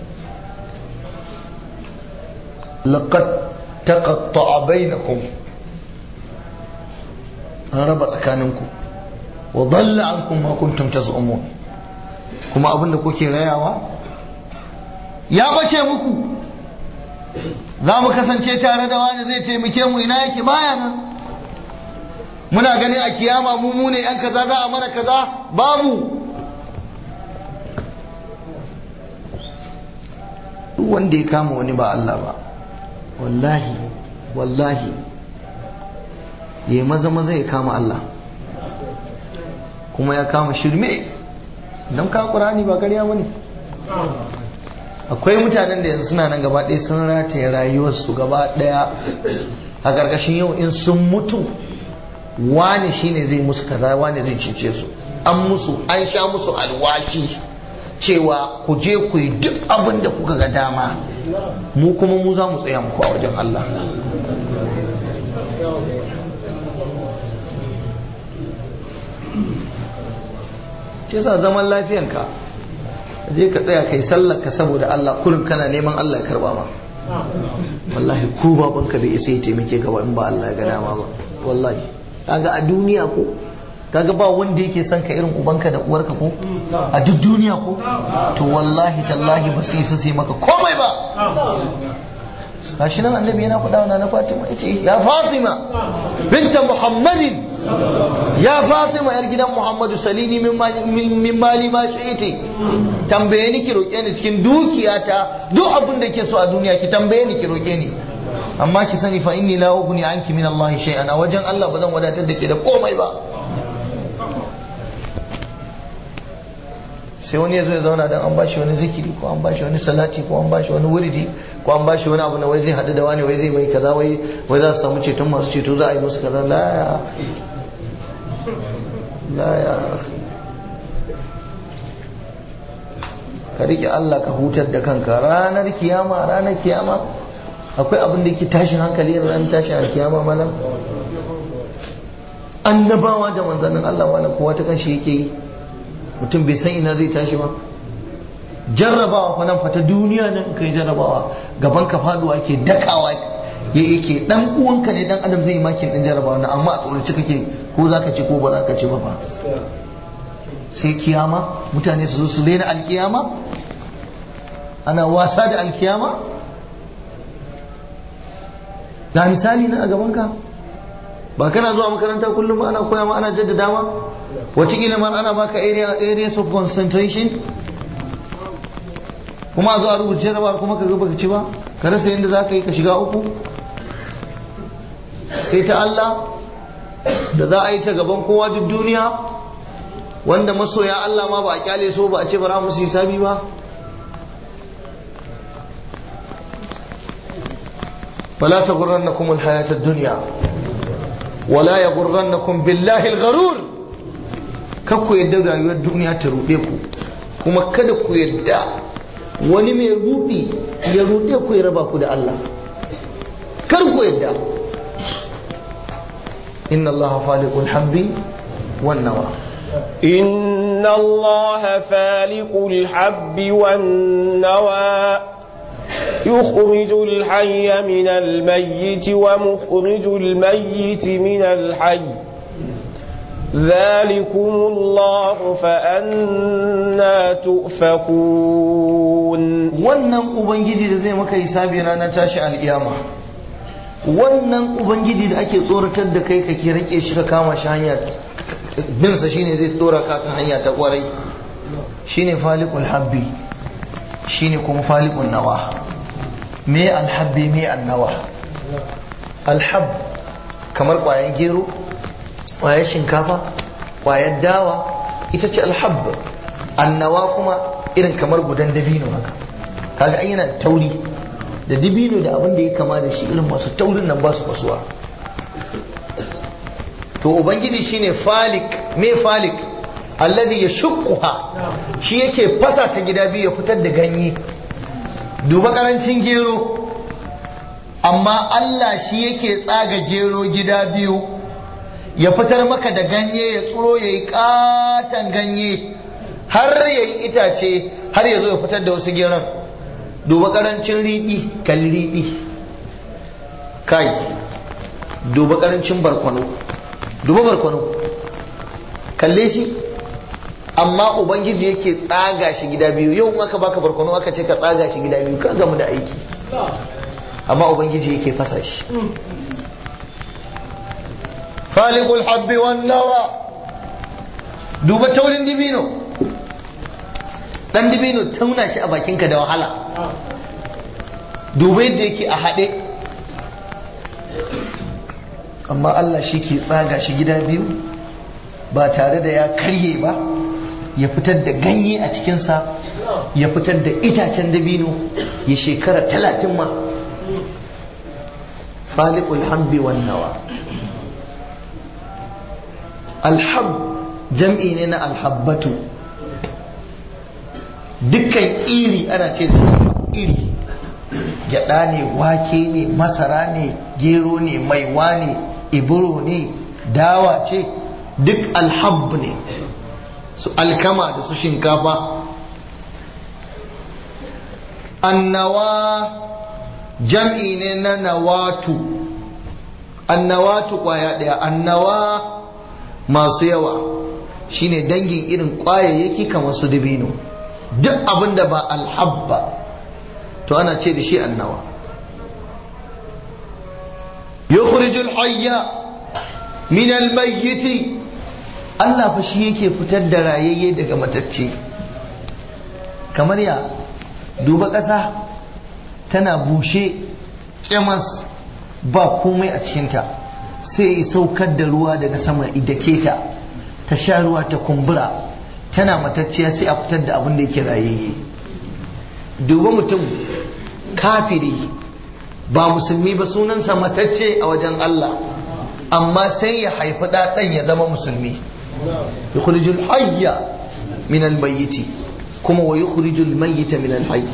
laqad taqatta'a bainakum an raba tsakaninku wa dalla ankum ma kuntum taz'umun kuma abinda kuke rayawa ya bace muku za mu kasance tare da wani zai taimake mu ina yake baya nan muna ganin a kiyama mu mu ne yan kaza za a mana kaza babu duk wanda ya kama wani ba Allah ba wallahi wallahi ya maza maza ya kama Allah kuma ya kama shirme don ka ƙurani ba ƙarya ba ne akwai mutanen da yanzu suna nan gaba ɗaya sun rataye rayuwarsu gaba ɗaya a ƙarƙashin yau in sun mutu wani shine zai musu kaza wani zai cece su an musu an sha musu alwashi cewa ku je ku yi duk abin da kuka ga dama mu kuma mu za mu tsaya muku a wajen Allah ke sa zaman lafiyanka je ka tsaya kai sallar ka saboda Allah kullum kana neman Allah ya karba ma wallahi ku babanka bai isa ya taimake ka ba in ba Allah ya ga dama ba wallahi kaga a duniya ko kaga ba wanda yake son ka irin ubanka da uwarka ko a duk duniya ko to wallahi tallahi ba su isa sai maka komai ba gashi nan annabi yana faɗa wa na Fatima yace ya Fatima binta Muhammadin ya Fatima yar gidan Muhammadu salini min mali ma shi'iti tambaye ni ki roke ni cikin dukiyata duk abin da ke so a duniya ki tambaye ni ki roke ni amma ki sani fa inni la ughni anki min Allah shay'an a wajen Allah ba zan wadatar da ke da komai ba sai wani ya zo ya zauna dan an bashi wani zikiri ko an bashi wani salati ko an bashi wani wuridi ko an bashi wani abu na wai zai hadu da wani wai zai mai kaza wai wai za su samu ceton masu ceto za a yi musu kaza la ya la ya ka rike Allah ka hutar da kanka ranar kiyama ranar kiyama akwai abin da yake tashin hankali ranar tashin alkiyama malam annabawa da manzannin Allah malam kowa ta kanshi yake yi mutum bai san ina zai tashi ba jarrabawa fa nan fata duniya nan kai jarrabawa gaban ka faduwa ke dakawa ya yake dan uwanka ne dan adam zai makin din jarrabawa na amma a tsoraci kake ko zaka ci ko ba zaka ci ba fa sai kiyama mutane su zo su daina alkiyama ana wasa da alkiyama ga misali na a gaban ka ba kana zuwa makaranta kullum ana koya ma ana jaddada ma wataƙila ma ana baka areas of concentration kuma a zo a rubuta jarabawar kuma ka baka ci ba ka rasa yadda za ka yi ka shiga uku sai ta Allah da za a yi ta gaban kowa duk duniya wanda masoya Allah ma ba a kyale so ba a ce bara musu hisabi ba فلا تغرنكم الحياة الدنيا ولا يغرنكم بالله الغرور kakku yadda rayuwar duniya ta ruɗe ku kuma kada ku yadda wani mai ruɗi ya ruɗe ku ya raba ku da Allah kar ku yadda inna Allah faliqul habbi wan nawa إن الله فالق الحب والنوى يخرج الحي من الميت ومخرج الميت من الحي ذلكم الله فأنا تؤفكون wannan ubangiji da zai maka hisabi ranar tashi al'iyama wannan ubangiji da ake tsoratar da kai kake rike shi ka kama shi hanya binsa shine zai tsora ka kan hanya ta kwarai shine falikul habbi shine kuma falikul nawa me alhabbi me annawa alhab kamar kwayan gero kwayar shinkafa kwayar dawa ita ce alhab annawa kuma irin kamar gudan dabino haka kaga ai yana tauri da dabino da abin da ya kama da shi irin masu taurin nan ba su fasuwa to ubangiji shine falik me falik alladhi yashquha shi yake fasa ta gida biyu ya fitar da ganye duba karancin gero amma Allah shi yake tsaga gero gida biyu ya fitar maka da ganye ya tsuro ya yi katon ganye har ya yi itace har ya zo ya fitar da wasu geron duba karancin riɗi kalli riɗi kai duba karancin barkwano duba barkwano kalle shi amma ubangiji yake tsaga shi gida biyu yau in aka baka barkwano aka ce ka tsaga shi gida biyu ka gamu da aiki amma ubangiji yake fasa shi falikul habbi wan nawa duba taurin dibino dan dibino tauna shi a bakinka da wahala duba yadda yake a haɗe amma Allah shi ke tsaga shi gida biyu ba tare da ya karye ba ya fitar da ganye a cikinsa ya fitar da itacen dabino ya shekara talatin ma falikul habbi wan nawa alhab jam'i ne na alhabbatu dukkan iri ana ce da iri gyada ne wake ne masara ne gero ne maiwa ne iburo ne dawa ce duk alhab ne su alkama da su shinkafa annawa jam'i ne na nawatu annawatu kwaya daya annawa masu yawa shine dangin irin kwayayyaki kamar su dabino duk abin da ba alhabba to ana ce da shi annawa yukhrijul hayya min almayyiti Allah fa shi yake fitar da rayayye daga matacce kamar ya duba ƙasa tana bushe ƙyamas ba komai a cikinta sai ya saukar da ruwa daga sama idake ta ta sha ruwa ta kumbura tana matacciya sai a fitar da abin da yake rayayye duba mutum kafiri ba musulmi ba sunansa matacce a wajen Allah amma sai ya haifi ɗaɗan ya zama musulmi yukhrijul hayya min al-mayyiti kuma wa yukhrijul mayyita min al-hayy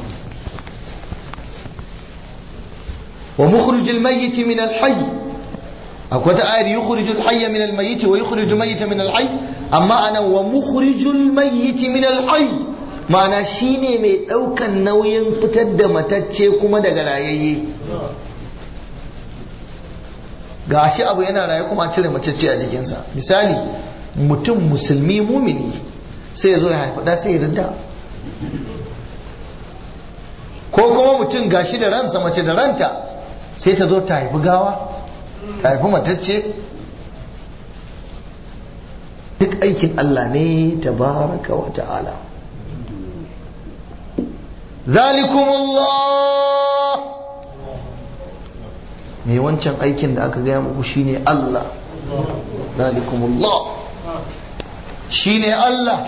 wa mukhrijul mayyiti min al-hayy akwai ta ayar yukhrijul hayya min al-mayyiti wa yukhrijul mayyita min al-hayy amma ana wa mukhrijul mayyiti min al-hayy ma'ana shine mai daukan nauyin fitar da matacce kuma daga rayayye ga shi abu yana raye kuma cire matacce a jikinsa misali mutum musulmi mumini sai ya zo ya haifi da sai ya rinda ko kuma mutum gashi da ransa mace da ranta sai ta zo ta haifi gawa ta haifi matacce duk aikin Allah ne tabaraka wa ta'ala zalikumullah me wancan aikin da aka gaya muku shine Allah zalikumullah shine Allah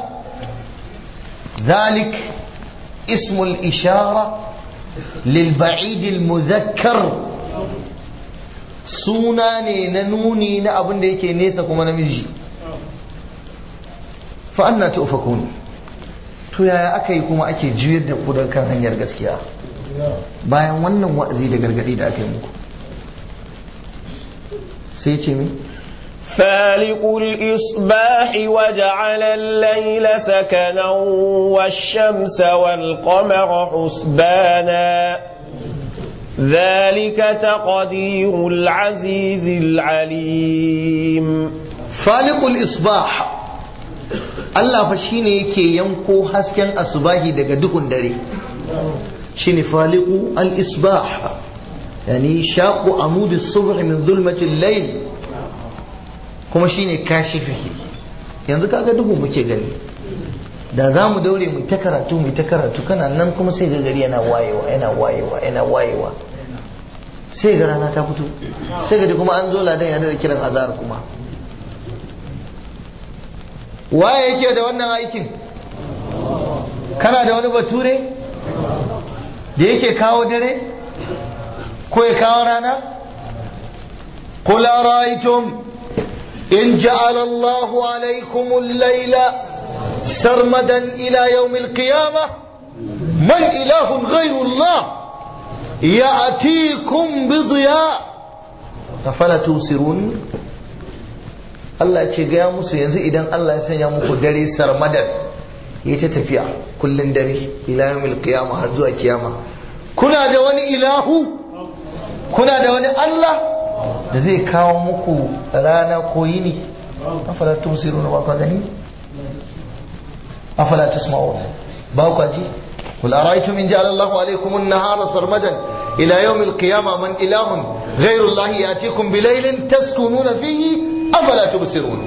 ذلك اسم الإشارة للبعيد المذكر suna ne na nuni na abin da yake nesa kuma namiji fa anna tufakun to yaya aka yi kuma ake juyar da ku kan hanyar gaskiya bayan wannan wa'azi da gargadi da aka yi muku sai ce mi فالق الإصباح وجعل الليل سكنا والشمس والقمر حسبانا ذلك تقدير العزيز العليم فالق الإصباح Allah fa shine yake yanko hasken asubahi daga duhun dare shine faliqu al-isbah yani shaqu amud as-subh min zulmati al-layl kuma shine kashifihi yanzu kaga duhu muke gani da za mu daure mu ta karatu mu ta karatu kana nan kuma sai ga gari yana wayewa yana wayewa yana wayewa sai ga rana ta fito sai ga kuma an zo ladan yana da kiran azhar kuma waye yake da wannan aikin kana da wani bature da yake kawo dare ko ya kawo rana قل أرأيتم إن جعل الله عليكم الليل سرمدا إلى يوم القيامة من إله غير الله يأتيكم بضياء أفلا تبصرون Allah ce gaya musu yanzu idan Allah ya sanya muku dare sarmadan ya ta tafiya kullun dare ila yawmil qiyama har zuwa kiyama kuna da wani ilahu kuna da wani Allah da zai kawo muku rana ko yini afala tusiruna ba ka gani afala tasma'un ba ku ji قل أرأيتم إن جعل الله عليكم النهار سرمدا إلى يوم القيامة من إله غير الله يأتيكم بليل تسكنون فيه أفلا تبصرون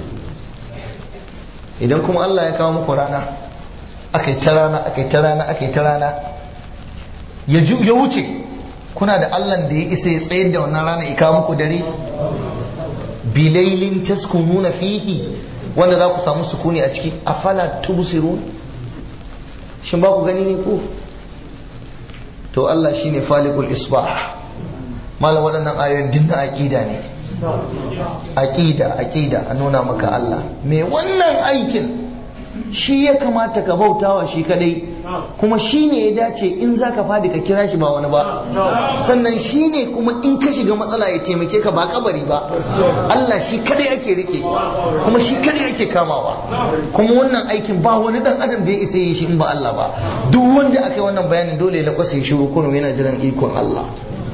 idan kuma Allah ya kawo muku rana akai ta rana akai ta rana akai ta rana ya wuce kuna da Allah da ya isa ya tsayar da wannan rana ya kawo muku dare bilailin taskununa fihi wanda za ku samu sukuni a ciki afala tubsirun shin ba ku gani ne ko to Allah shine falikul isbah malam waɗannan ayoyin dinna aqida ne aqida aqida a nuna maka Allah me wannan aikin shi ya kamata ka bautawa shi kadai kuma shi ne ya dace in za ka fadi ka kira shi ba wani ba sannan shi ne kuma in ka shiga matsala ya taimake ka ba kabari ba Allah shi kadai ake rike kuma shi kadai ake kamawa kuma wannan aikin ba wani dan adam da ya isa yi shi in ba Allah ba duk wanda aka yi wannan bayanin dole ya lakwasa ya shiru kurum yana jiran ikon Allah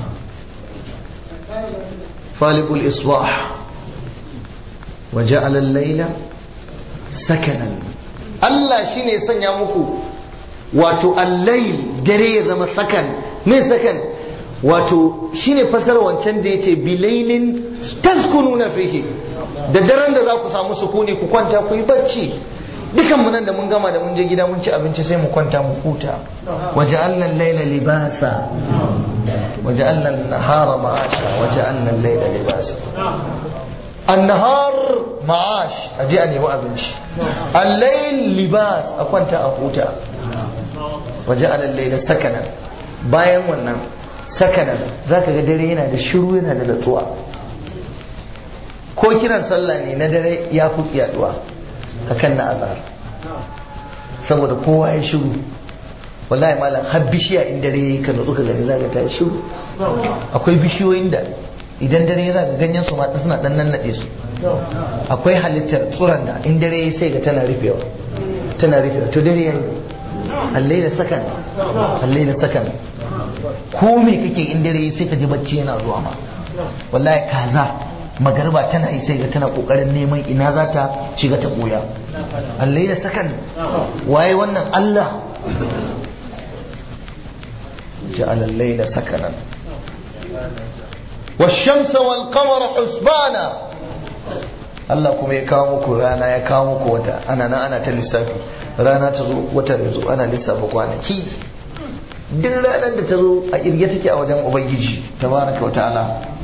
falikul isbah wa ja'ala al-layla sakanan Allah shine ya sanya muku wato allail dare ya zama sakan me sakan wato shine fasar wancan da yace bilailin taskununa fihi da daren da za ku samu sukuni ku kwanta ku yi bacci dukan mu nan da mun gama da mun je gida mun ci abinci sai mu kwanta mu huta waja'alna al-laila libasa waja'alna an-nahara ma'asha waja'alna al-laila libasa النهار معاش أجي أن يبقى بنشي الليل لباس أكونت أفوتا وجعل الليل سكنا bayan wannan sakanan za ka ga dare yana da shiru yana da natsuwa ko kiran sallah ne na dare ya fi yaduwa akan na azhar saboda kowa ya shiru wallahi malam har bishiya in dare yayi ka nutsu ka gani za ka ta shiru akwai bishiyoyin da idan dare ya zaga ganyen su ma suna dan nannade su akwai halittar tsuran da in dare ya sai ga tana rufewa tana rufewa to dare yayi allai da sakan allai da sakan ko me kake in dare ya sai ka ji bacci yana zuwa ma wallahi kaza magarba tana yi sai ga tana kokarin neman ina za ta shiga ta boya allai da sakan waye wannan Allah ja'ala al-layla sakanan والشمس والقمر حسبانا Allah kuma ya kawo muku rana ya kawo muku wata ana nan ana ta lissafi rana ta zo wata da zo ana lissafa kwanaki duk ranar da ta zo a irge take a wajen ubangiji tabaraka wa ta'ala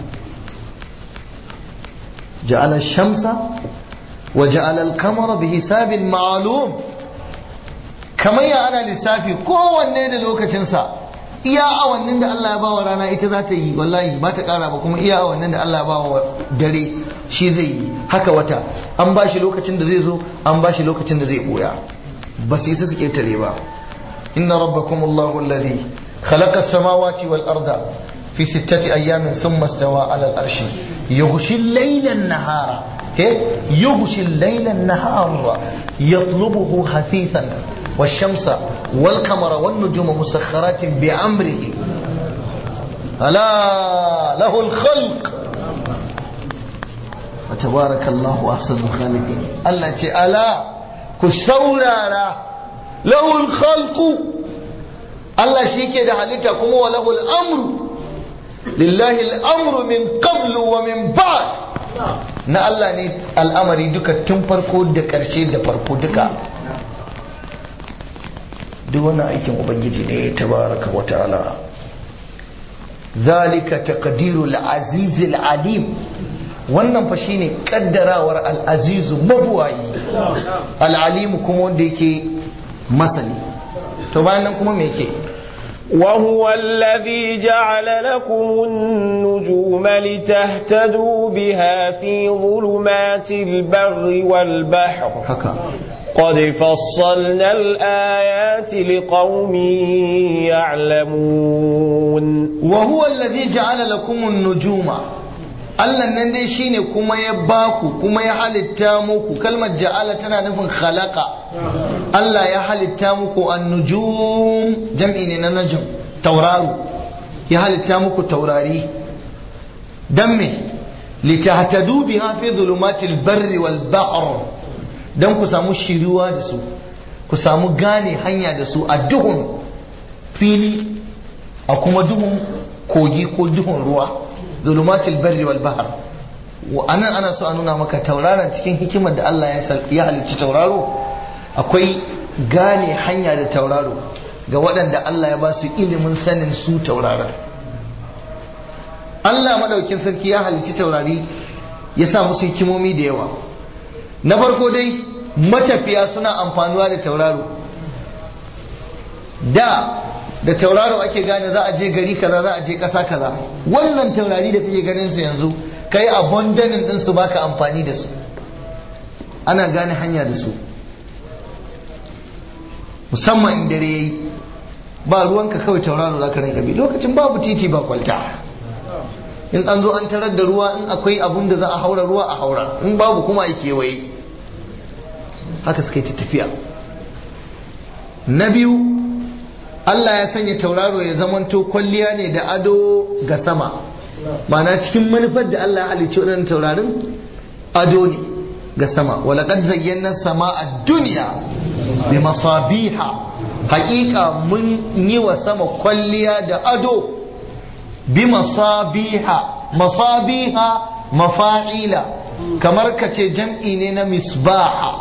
ja'ala shamsa wa ja'ala al-qamara bi hisabin ma'lum kamar ya ana lissafi kowanne da lokacinsa iya awannin da Allah ya bawa rana ita za ta yi wallahi ba ta kara ba kuma iya awannin da Allah ya bawa dare shi zai yi haka wata an ba shi lokacin da zai zo an ba shi lokacin da zai boya ba su isa su ketare ba inna rabbakum Allahu alladhi khalaqa as-samawati wal arda fi sittati ayyamin thumma istawa 'ala al-arshi yughshi al-layla an-nahara yughshi al-layla an-nahara yatlubuhu hathithan والشمس والقمر والنجوم مسخرات بأمره ألا له الخلق وتبارك الله أحسن الخالقين التي ألا كسورارا له الخلق Allah shi ke da halitta kuma wa lahul amru lillahi al'amru min qablu wa min ba'd na Allah ne al'amari duka tun farko da ƙarshe da farko duka duk wannan aikin ubangiji ne tabaraka wa ta'ala zalika taqdirul azizil alim wannan fa shine kaddarawar al-azizu mabuwayi al-alim kuma wanda yake masani to bayan nan kuma me yake وهو الذي جعل لكم النجوم لتهتدوا بها في ظلمات البر والبحر haka قد فصلنا الآيات لقوم يعلمون وهو الذي جعل لكم النجوم Allah nan dai shine kuma ya baku kuma ya halitta muku kalmar ja'ala tana nufin khalaqa Allah ya halitta muku an-nujum jam'i ne na najm tauraro ya halitta muku taurari dan me litahtadu biha fi dhulumatil barri wal bahr dan ku samu shiriwa da su ku samu gane hanya da su a duhun fili a kuma duhun kogi ko duhun ruwa zulumatul barri wal bahr wa anan ana so a nuna maka tauraron cikin hikimar da Allah ya sal- ya halicci tauraro akwai gane hanya da tauraro ga waɗanda Allah ya ba su ilimin sanin su tauraron Allah madaukin sarki ya halicci taurari ya sa musu hikimomi da yawa na farko dai matafiya suna amfanuwa da tauraro da da tauraro ake gane za a je gari kaza za a je ƙasa kaza wannan taurari da kake ganin su yanzu kai abandonin din su baka amfani da su ana gane hanya da su musamman in dare yayi ba ruwanka kawai tauraro za ka rinka bi lokacin babu titi ba kwalta in an zo an tarar da ruwa in akwai abun da za a haura ruwa a haura in babu kuma a kewaye haka suka yi ta tafiya na biyu Allah ya sanya tauraro ya zamanto kwalliya ne da ado ga sama mana cikin manufar da Allah ya halicci waɗannan taurarin ado ne ga sama walaƙad zayyana sama a duniya bi masabiha haƙiƙa mun yi wa sama kwalliya da ado bi masabiha masabiha mafa'ila kamar ka ce jam'i ne na misbaha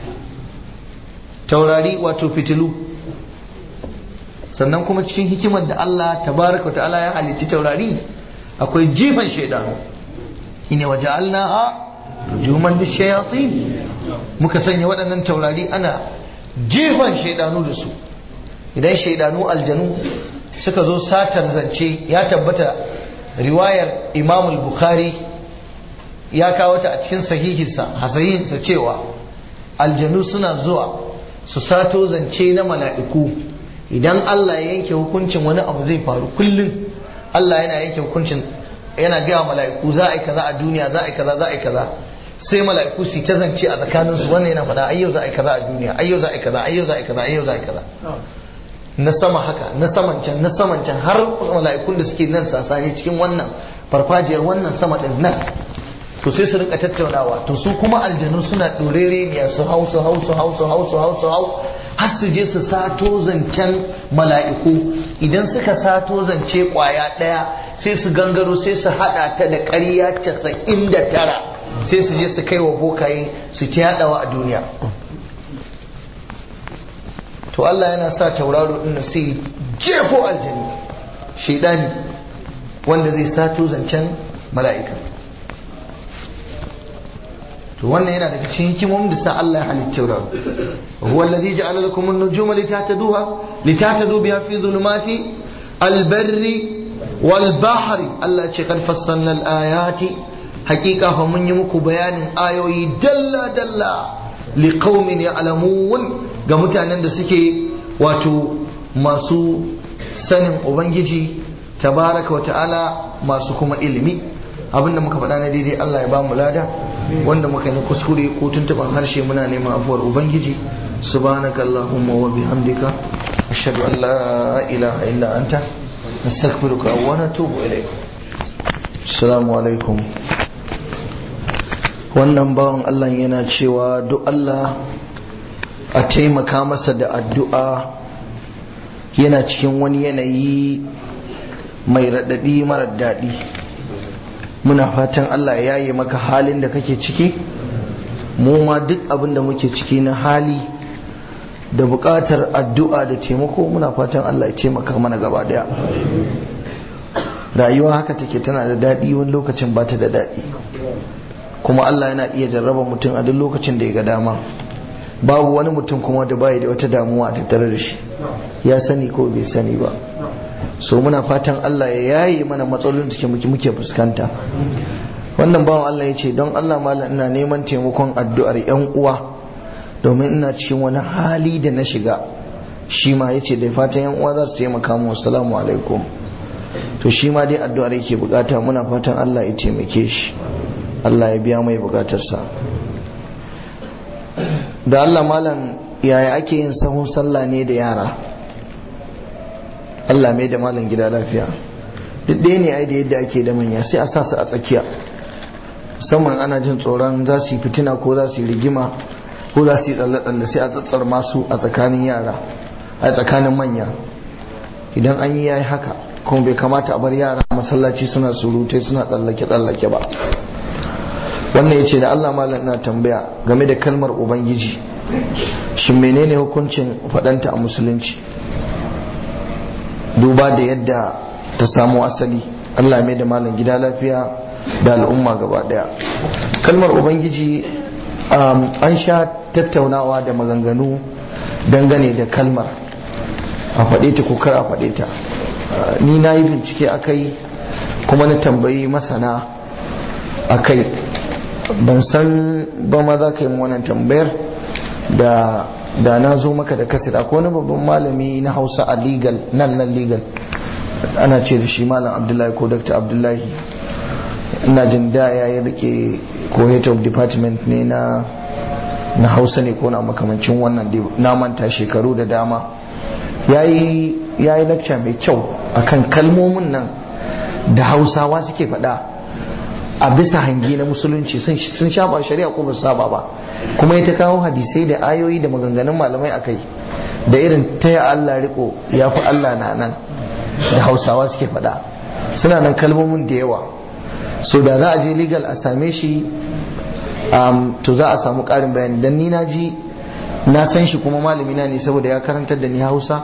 taurari wato fitilu sannan kuma cikin hikimar da Allah tabaraka wa ta'ala ya halicci taurari akwai jifan shaidanu ine waje alnaha rujuman lishayatin muka sanya waɗannan taurari ana jifan shaidanu da su idan shaidanu aljanu suka zo satar zance ya tabbata riwayar imam bukhari ya kawo ta a cikin sahihinsa hasahinsa cewa aljanu suna zuwa su sato zance na mala'iku idan Allah ya yanke hukuncin wani abu zai faru kullum Allah yana yanke hukuncin yana gaya mala'iku za a yi kaza a duniya za a yi kaza za a yi kaza sai mala'iku su ta zance a tsakaninsu wannan yana faɗa ayyau za a yi kaza a duniya ayyau za a yi kaza ayyau za a yi kaza ayyau za a yi kaza na sama haka na saman can na saman can har mala'ikun da suke nan sasani cikin wannan farfajiyar wannan sama din nan to sai su rinka tattaunawa to su kuma aljanu suna ɗorere ne su hau su hau su hau su hau su hau su hau har su je su sato zancen mala'iku idan suka sato zance kwaya ɗaya sai su gangaro sai su haɗa ta da ƙarya casa'in da tara sai su je su kai wa bokaye su ta yaɗawa a duniya to Allah yana sa tauraro ɗin sai jefo aljani shaidani wanda zai sato zancen mala'ika to wannan yana daga cikin hikimomin da sa Allah ya halitta tauraro huwa alladhi ja'ala lakum an-nujuma litahtaduha litahtadu biha fi dhulumati al-barri wal bahri Allah ce kad fassalna al-ayati haqiqa fa mun yi muku bayanin ayoyi dalla dalla liqaumin ya'lamun ga mutanen da suke wato masu sanin ubangiji tabaraka wa ta'ala masu kuma ilimi abinda muka faɗa na daidai Allah ya ba mu lada wanda muka yi kuskure ko tuntuban harshe muna neman afuwar ubangiji subhanaka allahumma wa bihamdika ashhadu an la ilaha illa anta nastaghfiruka wa natubu ilayk assalamu alaikum wannan bawan Allah yana cewa duk Allah a taimaka masa da addu'a yana cikin wani yanayi mai raɗaɗi marar daɗi muna fatan Allah ya yaye maka halin da kake ciki mu ma duk abin da muke ciki na hali da buƙatar addu'a da taimako muna fatan Allah ya taimaka mana gaba daya rayuwa haka take tana da daɗi wani lokacin ba ta da daɗi kuma Allah yana iya jarraba mutum a duk lokacin da ya ga dama babu wani mutum kuma da bai da wata damuwa a tattare da shi ya sani ko bai sani ba so muna fatan Allah ya yaye mana matsalolin da muke fuskanta wannan bawan Allah ya ce don Allah malam ina neman taimakon addu'ar yan uwa domin ina cikin wani hali da na shiga shi ma ya ce da fatan yan uwa za su taimaka mu assalamu alaikum to shi ma dai addu'ar yake bukata muna fatan Allah ya taimake shi Allah ya biya mai bukatarsa da Allah malam yaya ake yin sahun sallah ne da yara Allah mai da malam gida lafiya duk ɗaya ne ai da yadda ake da manya sai a sa su a tsakiya musamman ana jin tsoron za su yi fitina ko za su yi rigima ko za su yi tsalle-tsalle sai a tsatsar masu a tsakanin yara a tsakanin manya idan an yi yayi haka kuma bai kamata a bar yara masallaci suna surutai suna tsallake-tsallake ba wannan ya ce da Allah malam na tambaya game da kalmar ubangiji shin menene hukuncin faɗanta a musulunci duba da yadda ta samu asali Allah mai da malam gida lafiya da al'umma gaba daya kalmar ubangiji an sha tattaunawa da maganganu dangane da kalmar a faɗe ta ko kar a faɗe ta ni na yi bincike a kai kuma na tambayi masana a kai ban san ba ma za ka yi wannan tambayar da da na zo maka da kasir akwai wani babban malami na hausa a legal nan nan legal ana ce da shi malam abdullahi ko dr abdullahi ina jin da ya yi rike ko head of department ne na na hausa ne ko na makamancin wannan na manta shekaru da dama ya yi lecture mai kyau akan kalmomin nan da hausawa suke faɗa a bisa hangi na musulunci sun shafa shari'a ko ba saba ba kuma ya ta kawo hadisai da ayoyi da maganganun malamai akai da irin taya Allah riko ya fi Allah na nan da hausawa suke faɗa suna nan kalmomin da yawa so da za a je legal a same shi to za a samu ƙarin bayani dan ni na ji na san shi kuma malami na ne saboda ya karantar da ni hausa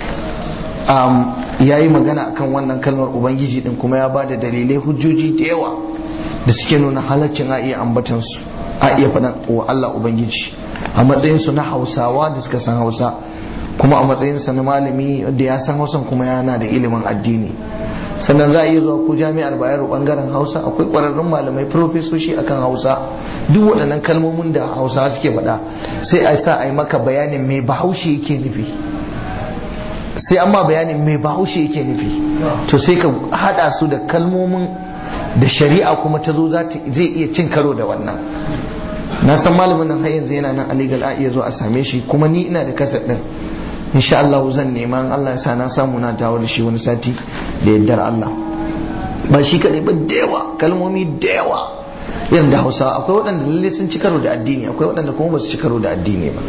ya yi magana akan wannan kalmar ubangiji din kuma ya ba da dalilai hujjoji da yawa da suke nuna halaccin a iya ambatansu a iya faɗan wa Allah Ubangiji a matsayinsu na hausawa da suka san hausa kuma a matsayinsa na malami da ya san hausan kuma yana da ilimin addini sannan za a iya zuwa ko jami'ar bayero bangaren hausa akwai ƙwararrun malamai profesoshi akan hausa duk waɗannan kalmomin da hausa suke faɗa sai a sa a yi maka bayanin mai bahaushe yake nufi sai an ma bayanin mai bahaushe yake nufi to sai ka haɗa su da kalmomin da shari'a kuma ta zo zai iya cin karo da wannan na san malamin nan har yanzu yana nan alegal a iya zo a same shi kuma ni ina da kasar din insha Allah zan nema Allah ya sa na samu na dawo da shi wani sati da yaddar Allah ba shi kadai ba da yawa kalmomi da yawa irin da Hausa akwai waɗanda lalle sun ci karo da addini akwai waɗanda kuma ba su ci karo da addini ba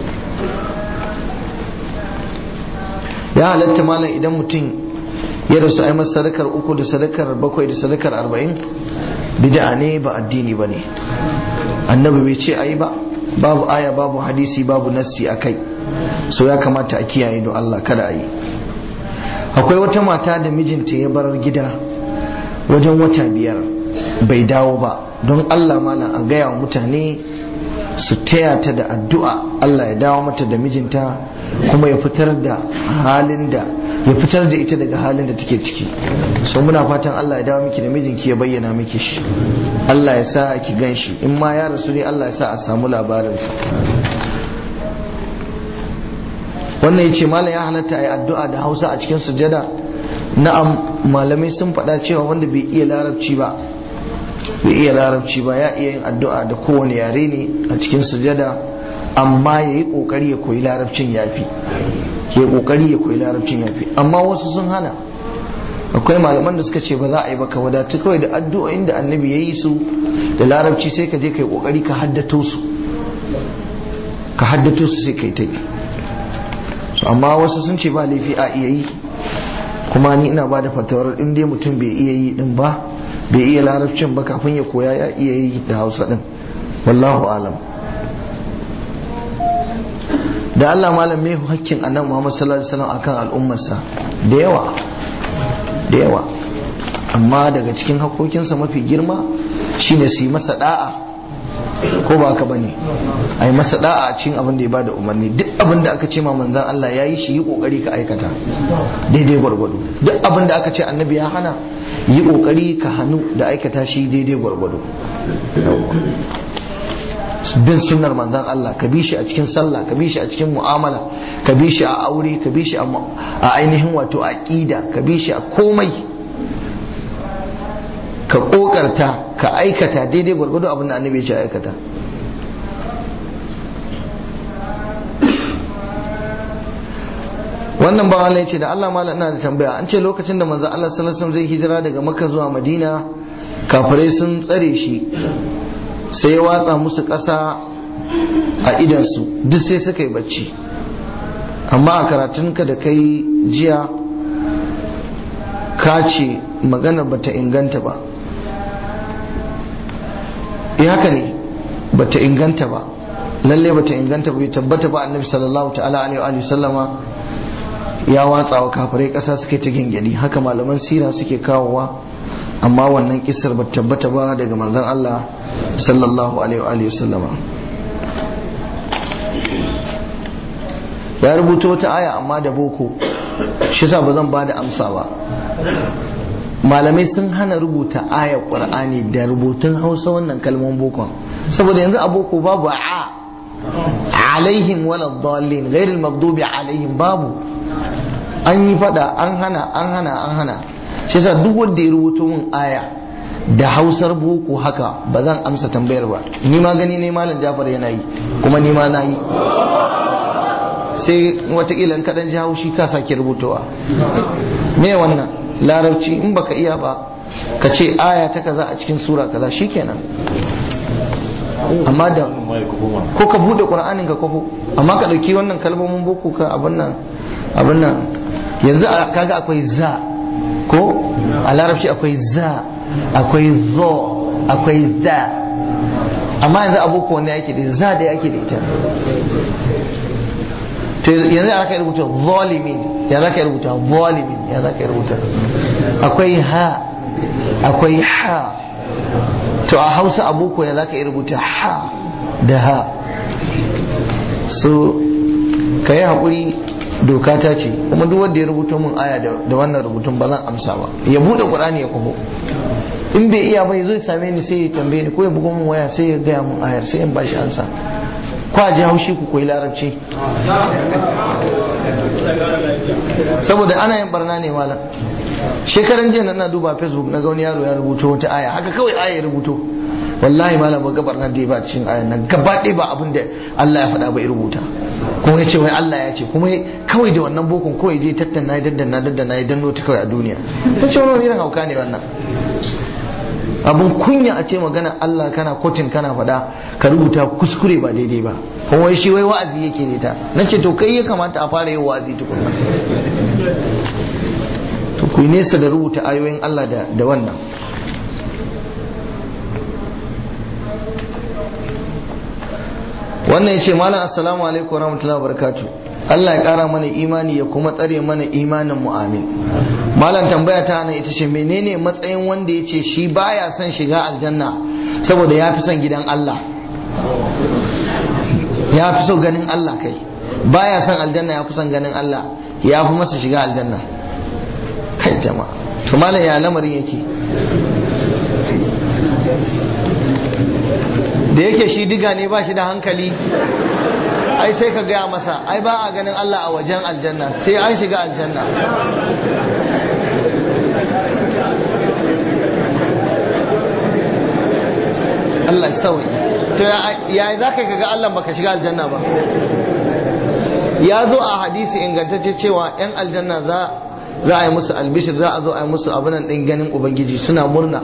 ya halatta malam idan mutum ya rasu ai masa sadakar uku da sadakar bakwai da sadakar arba'in bid'a ne ba addini ba ne annabi bai ce ayi ba babu aya babu hadisi babu nassi a kai so ya kamata a kiyaye don Allah kada a yi akwai wata mata da mijinta ya bar gida wajen wata biyar bai dawo ba don Allah malam a gaya wa mutane su taya ta da addu'a Allah ya dawo mata da mijinta kuma ya fitar da halin da ya fitar da ita daga halin da take ciki so muna fatan Allah ya dawo miki da mijinki ya bayyana miki shi Allah ya sa ki gan shi in ma ya rasu ne Allah ya sa a samu labarinsa wannan ya ce malam ya halatta a yi addu'a da hausa a cikin sujada na'am malamai sun faɗa cewa wanda bai iya larabci ba bai iya larabci ba ya iya yin addu'a da kowane yare ne a cikin sujada amma ya yi ƙoƙari ya koyi larabcin yafi ke ƙoƙari ya koyi larabcin yafi amma wasu sun hana akwai malaman da suka ce ba za a yi baka wadatu kawai da addu'o'in da annabi ya yi su da larabci sai ka je ka yi ƙoƙari ka haddato su ka haddato su sai ka yi ta yi amma wasu sun ce ba laifi a iya yi kuma ni ina ba da fatawar in dai mutum bai iya yi din ba bai iya larabcin ba kafin ya koya ya iya yi da hausa din wallahu alam da Allah malam mai hakkin annabi Muhammad sallallahu alaihi wasallam akan al'ummarsa da yawa da yawa amma daga cikin hakokinsa mafi girma shine su yi masa da'a ko ba haka bane a yi masa da'a a cikin abin da ya bada umarni duk abin da aka ce ma manzan Allah ya yi shi yi kokari ka aikata daidai gwargwado duk abin da aka ce annabi ya hana yi kokari ka hannu da aikata shi daidai gwargwado bin sunnar manzan Allah ka bi shi a cikin sallah ka bi shi a cikin mu'amala ka bi shi a aure ka bi shi a ainihin wato aqida ka bi shi a komai ka kokarta ka aikata daidai gwargwado abin da annabi ya ce aikata wannan ba Allah ya ce da Allah mala ina da tambaya an ce lokacin da manzo Allah sallallahu alaihi wasallam zai hijira daga Makka zuwa Madina kafirai sun tsare shi sai ya watsa musu ƙasa a idansu duk sai suka yi bacci amma a karatunka da kai jiya ka ce maganar bata inganta ba eh haka ne bata inganta ba lalle bata inganta ba bai tabbata ba annabi sallallahu ta'ala alaihi wa sallama ya watsa wa kafirai ƙasa suke ta gengeni haka malaman sira suke kawowa amma wannan kisar ba tabbata ba daga manzon Allah sallallahu alaihi wa sallama ya rubuta wata aya amma da boko shi sa ba zan ba da amsa ba malamai sun hana rubuta ayar qur'ani da rubutun hausa wannan kalman bokon saboda yanzu a boko babu a alaihim wala dallin ghairil maghdubi alaihim babu an yi fada an hana an hana an hana shi yasa duk wanda ya rubuto min aya da hausar boko haka ba zan amsa tambayar ba ni ma gani ne malam jafar yana yi kuma ni ma na yi sai watakila in kaɗan ji haushi ka sake rubutowa me wannan larabci in baka iya ba ka ce aya ta kaza a cikin sura kaza shikenan amma da ko ka bude qur'anin ka kwafo amma ka dauki wannan kalmomin boko ka abin nan abin nan yanzu kaga akwai za ko a larabci akwai za akwai zo akwai za amma yanzu aboko wanda yake da za da yake da ita to yanzu ya zaka rubuta zalimin ya zaka rubuta zalimin ya zaka rubuta akwai ha akwai ha to a hausa aboko ya zaka rubuta ha da ha so ka yi haƙuri doka ta ce kuma duk wanda ya rubuta mun aya da wannan rubutun ba zan amsa ba ya bude qur'ani ya kwafo in bai iya bai zai same ni sai ya tambaye ni ko ya bugo mun waya sai ya gaya mun ayar sai in bashi ansa ko a ji haushi ku koyi larabci saboda ana yin barna ne malam shekaran jiya na duba facebook na ga wani yaro ya rubuto wata aya haka kawai aya ya rubuto wallahi malam ba gabar nan da ya ba cikin ayan nan gaba ɗaya ba abin da Allah ya faɗa ba ya rubuta kuma ya ce wai Allah ya ce kuma kawai da wannan bokon kawai je tattana ya daddana daddana ya danno ta kawai a duniya ta ce wani irin hauka ne wannan abun kunya a ce magana Allah kana kotin kana faɗa ka rubuta kuskure ba daidai ba kuma wai shi wai wa'azi yake ne ta na ce to kai ya kamata a fara yin wa'azi tukunna to ku nesa da rubuta ayoyin Allah da wannan wannan ya ce malam assalamu alaikum wa rahmatullahi wa barakatu Allah ya kara mana imani ya kuma tsare mana imanin mu amin malam tambaya ta nan ita ce menene matsayin wanda ya ce shi baya son shiga aljanna saboda ya fi son gidan Allah ya fi so ganin Allah kai baya son aljanna ya fi son ganin Allah ya fi masa shiga aljanna kai jama'a to malam ya lamarin yake da yake shi diga ne ba shi da hankali ai sai ka gaya masa ai ba a ganin Allah a wajen aljanna sai an shiga aljanna Allah sauyi to ya za ka ga Allah baka shiga aljanna ba ya zo a hadisi ingantacce cewa 'yan aljanna za za a yi musu albishir za a zo a yi musu abinan ɗin ganin ubangiji suna murna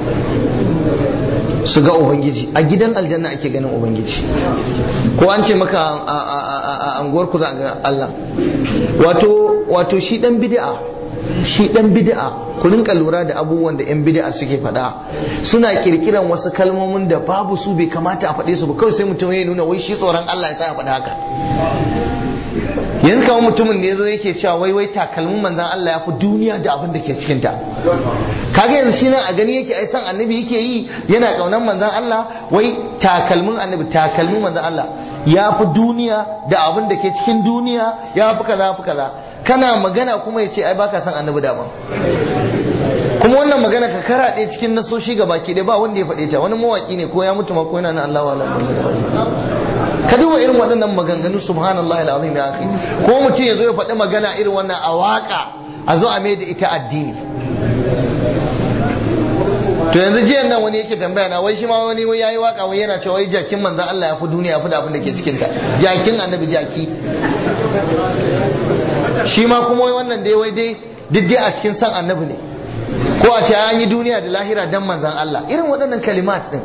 su ga ubangiji a gidan aljanna ake ganin ubangiji ko an ce maka a anguwar ku za ga Allah wato wato shi dan bid'a shi dan bid'a ku rinka lura da abubuwan da yan bid'a suke faɗa suna kirkiran wasu kalmomin da babu su bai kamata a faɗe su ba kawai sai mutum ya nuna wai shi tsoron Allah ya sa ya faɗa haka yanzu kamar mutumin da ya zo yake cewa wai wai takalmin manzan Allah ya fi duniya da abin da ke cikinta kaga yanzu shi nan a gani yake ai san annabi yake yi yana kaunan manzan Allah wai takalmin annabi takalmin manzan Allah ya fi duniya da abin da ke cikin duniya ya fi kaza fi kaza kana magana kuma ya ce ai baka san annabi daban kuma wannan magana ka karaɗe cikin nasoshi ga baki ɗaya ba wanda ya faɗe ta wani mawaƙi ne ko ya mutu ma ko yana nan Allah wa ka duba irin waɗannan maganganu subhanallah alazim ya akhi ko mutum ya zo ya faɗi magana irin wannan a waka a zo a mai da ita addini to yanzu jiyan nan wani yake tambaya na wai shi ma wani wai yayi waka wai yana cewa wai jakin manzon Allah ya fi duniya ya fi da abin da ke cikin ta jakin annabi jaki shi ma kuma wai wannan dai wai dai duk dai a cikin san annabi ne ko a ce an yi duniya da lahira dan manzon Allah irin waɗannan kalimat din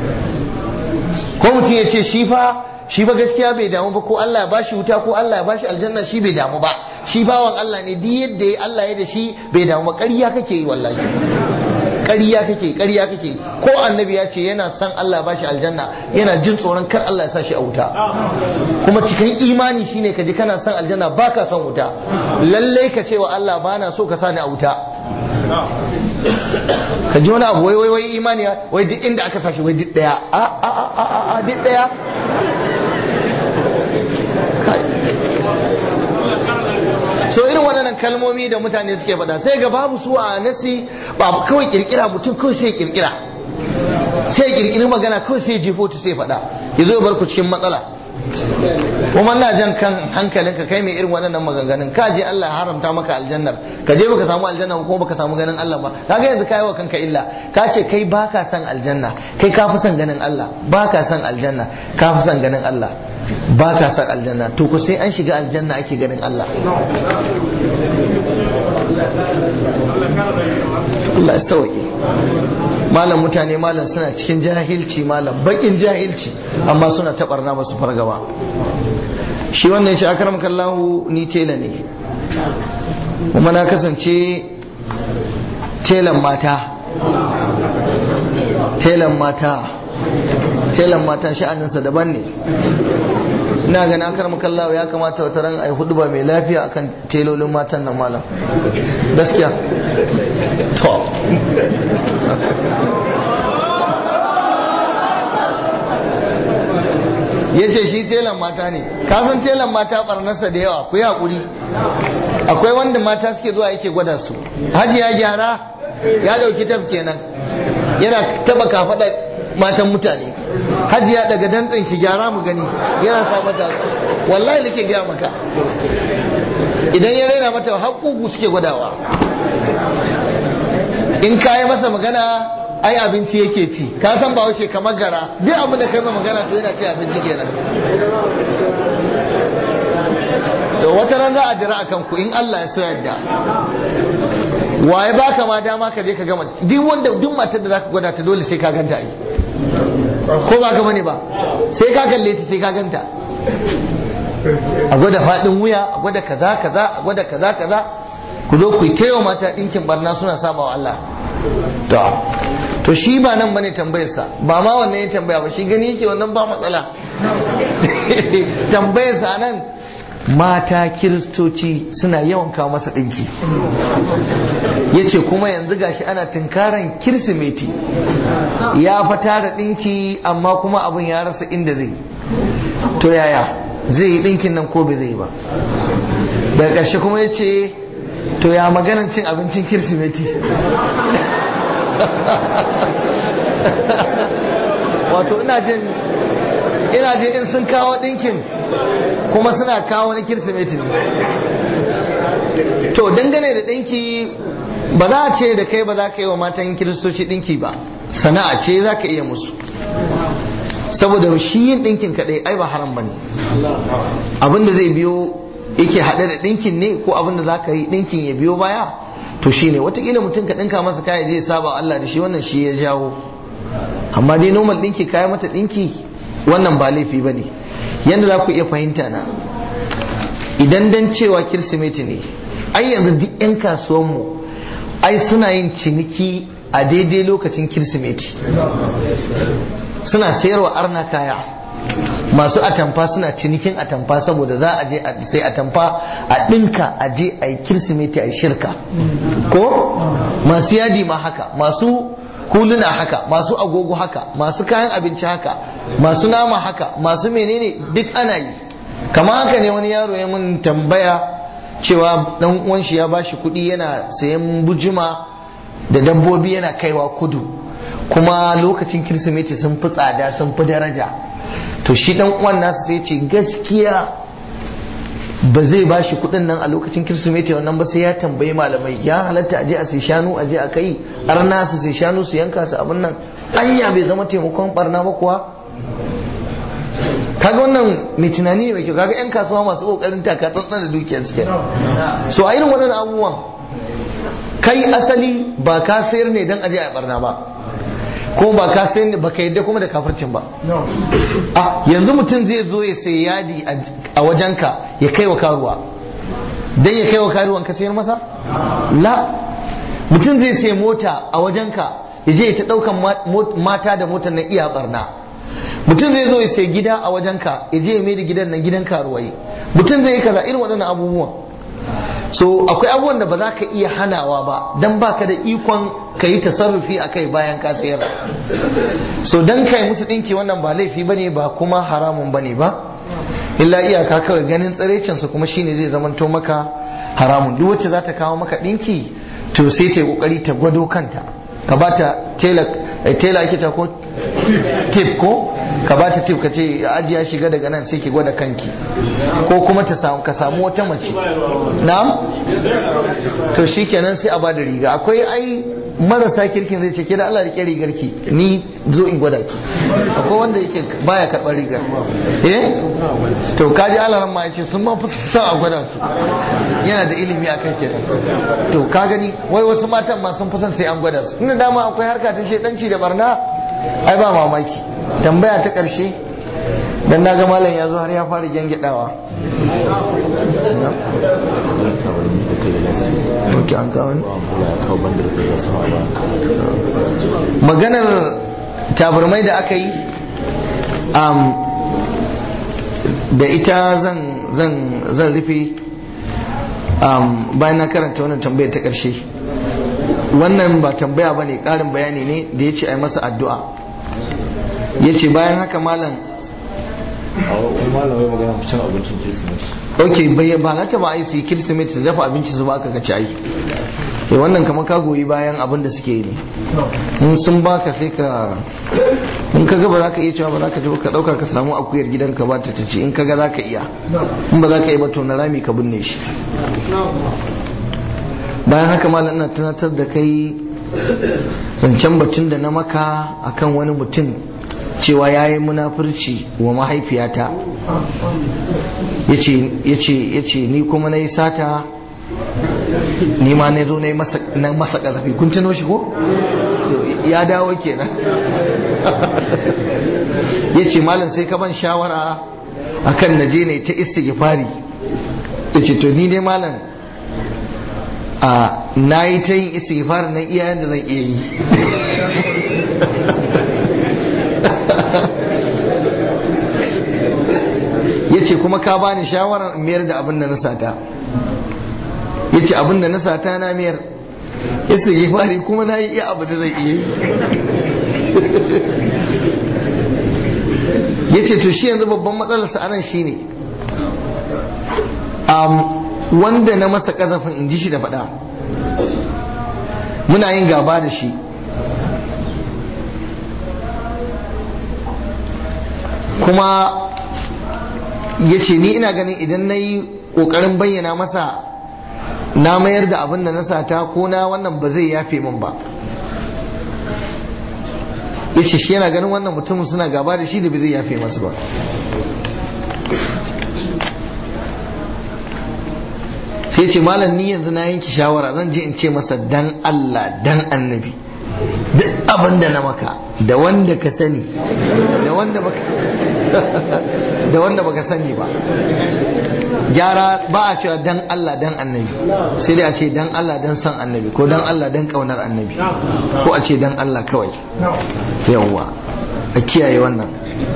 ko mutum ya ce shi fa shi ba gaskiya bai damu ba ko Allah ya bashi wuta ko Allah ya bashi aljanna shi bai damu ba shi bawan Allah ne duk yadda ya Allah ya da shi bai damu ba ƙarya kake yi wallahi ƙarya kake ƙarya kake ko annabi ya ce yana son Allah ya bashi aljanna yana jin tsoron kar Allah ya sa shi a wuta kuma cikin imani shine ka ji kana son aljanna baka son wuta lalle ka ce wa Allah bana so ka sa ni a wuta ka ji wani abu wai wai wai imani wai duk inda aka sashi wai duk daya a a a a a duk daya so irin waɗannan kalmomi da mutane suke faɗa sai ga babu su a nasi ba kawai kirkira mutum kawai sai kirkira sai kirkiri magana kawai sai jefo ta sai faɗa ya zo bar ku cikin matsala kuma na jan kan hankalinka kai mai irin waɗannan maganganun ka je Allah haramta maka aljannar ka je baka samu aljanna ko baka samu ganin Allah ba kaga yanzu kai wa kanka illa ka ce kai baka son aljanna kai ka fi son ganin Allah baka son aljanna ka fi son ganin Allah baka son aljanna to ku sai an shiga aljanna ake ganin Allah Allah ya sauke malam mutane malam suna cikin jahilci malam bakin jahilci amma suna taɓarna ba su fargaba shi wannan shi akaram kallahu ni tela ne kuma na kasance telan mata telan mata telan mata sha'aninsa daban ne ina gani akaram kallahu ya kamata wata ran ai hudu ba mai lafiya akan telolin matan nan malam gaskiya to ya ce shi telan mata ne kasan telan mata barnarsa da yawa ku yi haƙuri akwai wanda mata suke zuwa yake gwada su haji ya gyara ya dauki tab kenan yana taba kafaɗa matan mutane haji ya daga dantsen ki gyara mu gani yana sa mata wallahi nake gaya maka idan ya raina mata haƙuƙu suke gwadawa in ka yi masa magana ai abinci yake ci ka san ba wace kamar gara duk abin da kai ma magana to yana ci abinci kenan to wata ran za a jira akan ku in Allah ya so yadda waye baka ma dama ka je ka gama duk wanda duk matar da zaka gwada ta dole sai ka ganta ai ko ba ka bane ba sai ka kalle ta sai ka ganta a gwada fadin wuya a gwada kaza kaza a gwada kaza kaza ku zo ku yi taiwa mata ɗinkin barna suna saba wa Allah to to shi ba nan bane tambayarsa ba ma wannan ya tambaya ba shi gani yake wannan ba matsala tambayarsa nan mata kiristoci suna yawan kawo masa ɗinki ya ce kuma yanzu gashi ana tunkaran kirsimeti ya fata da ɗinki amma kuma abin ya rasa inda zai to yaya zai yi ɗinkin nan ko bai zai ba daga ƙarshe kuma ya ce to ya maganan cin abincin kirsimeti wato ina jin ina jin in sun kawo ɗinkin kuma suna kawo na kirsimeti ne to dangane da ɗinki ba za a ce da kai ba za ka yi wa matan kiristoci ɗinki ba sana'a ce za ka iya musu saboda shi yin ɗinkin kaɗai ai ba haram ba ne abinda zai biyo yake haɗe da ɗinkin ne ko abinda za ka yi ɗinkin ya biyo baya to shi ne watakila mutum ka ɗinka masa kaya zai saba Allah da shi wannan shi ya jawo amma dai normal ɗinki kaya mata ɗinki wannan ba laifi ba ne yadda za ku iya fahimta na idan dan cewa kirsimeti ne ai yanzu duk 'yan kasuwanmu ai suna yin ciniki a daidai lokacin kirsimeti suna sayarwa arna kaya masu atamfa suna cinikin atamfa saboda za a je a sai atamfa a ɗinka a je a yi kirsimeti a yi shirka ko masu yadi ma haka masu huluna haka masu agogo haka masu kayan abinci haka masu nama haka masu menene duk ana yi kama haka ne wani yaro ya mun tambaya cewa dan uwan shi ya bashi kuɗi yana sayan bujima da dabbobi yana kaiwa kudu kuma lokacin kirsimeti sun fi tsada sun fi daraja to shi dan uwan nasu sai ce gaskiya ba zai ba shi kudin nan a lokacin kirsimeti wannan ba sai ya tambayi malamai ya halatta aje a sai shanu aje a kai arna su sai shanu su yanka su abin nan anya bai zama taimakon barna ba kuwa kaga wannan mai tunani mai kyau kaga yan kasuwa masu kokarin taka tsantsan da dukiyar suke so a irin waɗannan abubuwan kai asali ba ka sayar ne dan aje a barna ba ko ba ka sayar ne ba ka yadda kuma da kafircin ba a yanzu mutum zai zo ya sai yadi a wajenka ya kai wa karuwa dan ya kai wa karuwan ka sayar masa la mutum zai sai mota a wajenka ya je ta daukan mata da motar nan iya barna mutum zai zo ya sai gida a wajenka ya je ya mai da gidan nan gidan karuwai mutum zai yi kaza irin waɗannan abubuwan so akwai abubuwan da ba za ka iya hanawa ba dan baka da ikon ka yi tasarrufi a kai bayan ka sayar so dan kai musu ɗinki wannan ba laifi bane ba kuma haramun bane ba illa iyaka kawai ganin tsiraicinsa kuma shine zai zamanto maka haramun duk wacce za ta kawo maka ɗinki to sai ta yi kokari ta gwado kanta ka ba ta tela ake ta ko tip ko ka ba ta tip ka ce ajiya shiga daga nan sai ki gwada kanki ko kuma ta samu ka samu wata mace na'am to shikenan sai a ba da riga akwai ai marasa kirkin zai ce ke da Allah rike rigar ki ni zo in gwada ki akwai wanda yake baya karɓar rigar eh to kaji Allah ran ma yace sun ma fi son a gwada su yana da ilimi akan kenan to ka gani wai wasu matan ma sun fi son sai an gwada su inda dama akwai harka ta shedanci da barna ai ba mamaki tambaya ta karshe dan naga malam ya zo har ya fara gyangyaɗawa ok an kawo ne maganar tabarmai da aka yi da ita zan rufe bayan na karanta wannan tambayar ta ƙarshe wannan ba tambaya ba ne ƙarin bayani ne da ya ce a yi masa addu'a ya ce bayan haka malam malamai magana cin abincin kirsimeti ok bai ba na ta ba ai su yi kirsimeti su dafa abinci su baka ka ci ai eh wannan kamar ka goyi bayan abin da suke yi ne in sun baka sai ka in ka ga ba za ka iya cewa ba za ka ji ka dauka ka samu akuyar gidanka ba ta ci in ka ga za ka iya in ba za ka yi ba to na rami ka binne shi bayan haka malam ina tunatar da kai zancen batun da na maka akan wani mutum cewa ya yi munafurci wa mahaifiyata ya ce ni kuma na yi sata ni ma na zo na masa ƙazafi kun tuno shi ko? ya dawo kenan ya ce malam sai ka ban shawara akan na je ne ta istighfari ya ce to ni dai malam a na yi ta yin istighfar na iyayen da zan iya yi ya ce kuma ka bani shawarar mayar da abin da na sata ya ce abin da na sata na mayar istighfari kuma na yi iya abu da zan iya yi ya ce to shi yanzu babban matsalarsa anan shine wanda na masa kazafin in ji shi da faɗa muna yin gaba da shi kuma ya ce ni ina ganin idan na yi ƙoƙarin bayyana masa na mayar da abin da na sata ko na wannan ba zai yafe min ba ya ce shi yana ganin wannan mutumin suna gaba da shi da ba zai yafe masu ba sai ce malam ni yanzu na yanki shawara zan je in ce masa dan Allah dan annabi duk abin da na maka da wanda ka sani da wanda baka da wanda baka sani ba gyara ba a cewa dan Allah dan annabi sai dai a ce dan Allah dan san annabi ko dan Allah dan kaunar annabi ko a ce dan Allah kawai yawwa a kiyaye wannan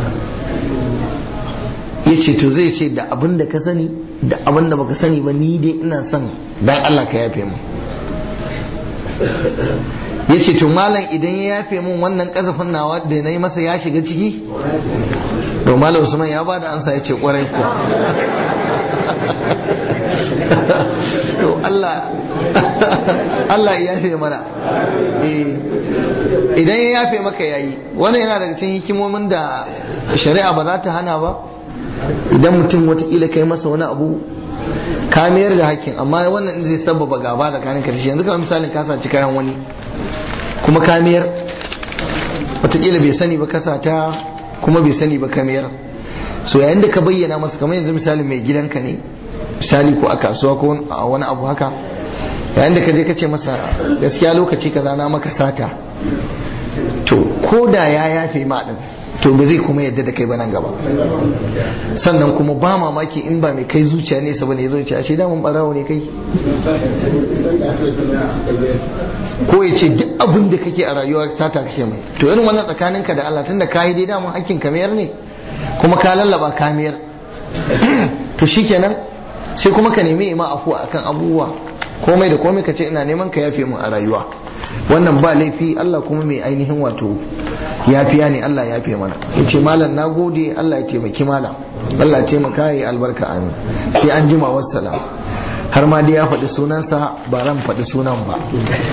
ya ce to zai ce da abin da ka sani da abin da baka sani ba ni dai ina son dan Allah ka yafe mu ya ce to malam idan ya yafe mun wannan kasafin nawa da na yi masa ya shiga ciki to malam usman ya ba da ansa ya ce kwarai kuwa to Allah Allah ya yafe mana idan ya yafe maka yayi wannan yana daga cikin hikimomin da shari'a ba za ta hana ba idan mutum watakila kai masa wani abu ka mayar da hakkin amma wannan zai sababa gaba da kanin karshe yanzu kamar misalin ka saci kayan wani kuma ka mayar watakila bai sani ba kasa ta kuma bai sani ba ka mayar so yayin da ka bayyana masa kamar yanzu misalin mai gidanka ne misali ko a kasuwa ko a wani abu haka yayin da ka je ka ce masa gaskiya lokaci kaza na maka sata to ko da ya yafe ma din to ba zai kuma yadda da kai ba nan gaba sannan kuma ba mamaki in ba mai kai zuciya ne saboda ya zo ce ashe damun barawo ne kai ko ya ce duk abin da kake a rayuwa sata kake mai to irin wannan tsakaninka da Allah tunda ka yi dai damun hakkin kamiyar ne kuma ka lallaba kamiyar to shikenan sai kuma ka nemi ima afu akan abubuwa komai da komai ka ce ina neman ka yafe mu a rayuwa wannan ba laifi Allah kuma mai ainihin wato yafiya ne Allah ya fi mana ya ce malam na gode Allah ya taimaki malam Allah ya taimaka ya albarka amin sai an jima wassalam har ma dai ya faɗi sunansa ba ran faɗi sunan ba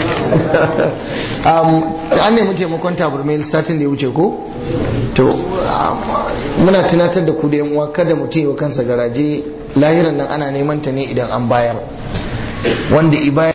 an nemi taimakon taburmai satin da ya wuce ko to muna tunatar da ku da yan uwa kada mutum yi kansa garaje lahiran nan ana neman ta ne idan an bayar wanda i bayar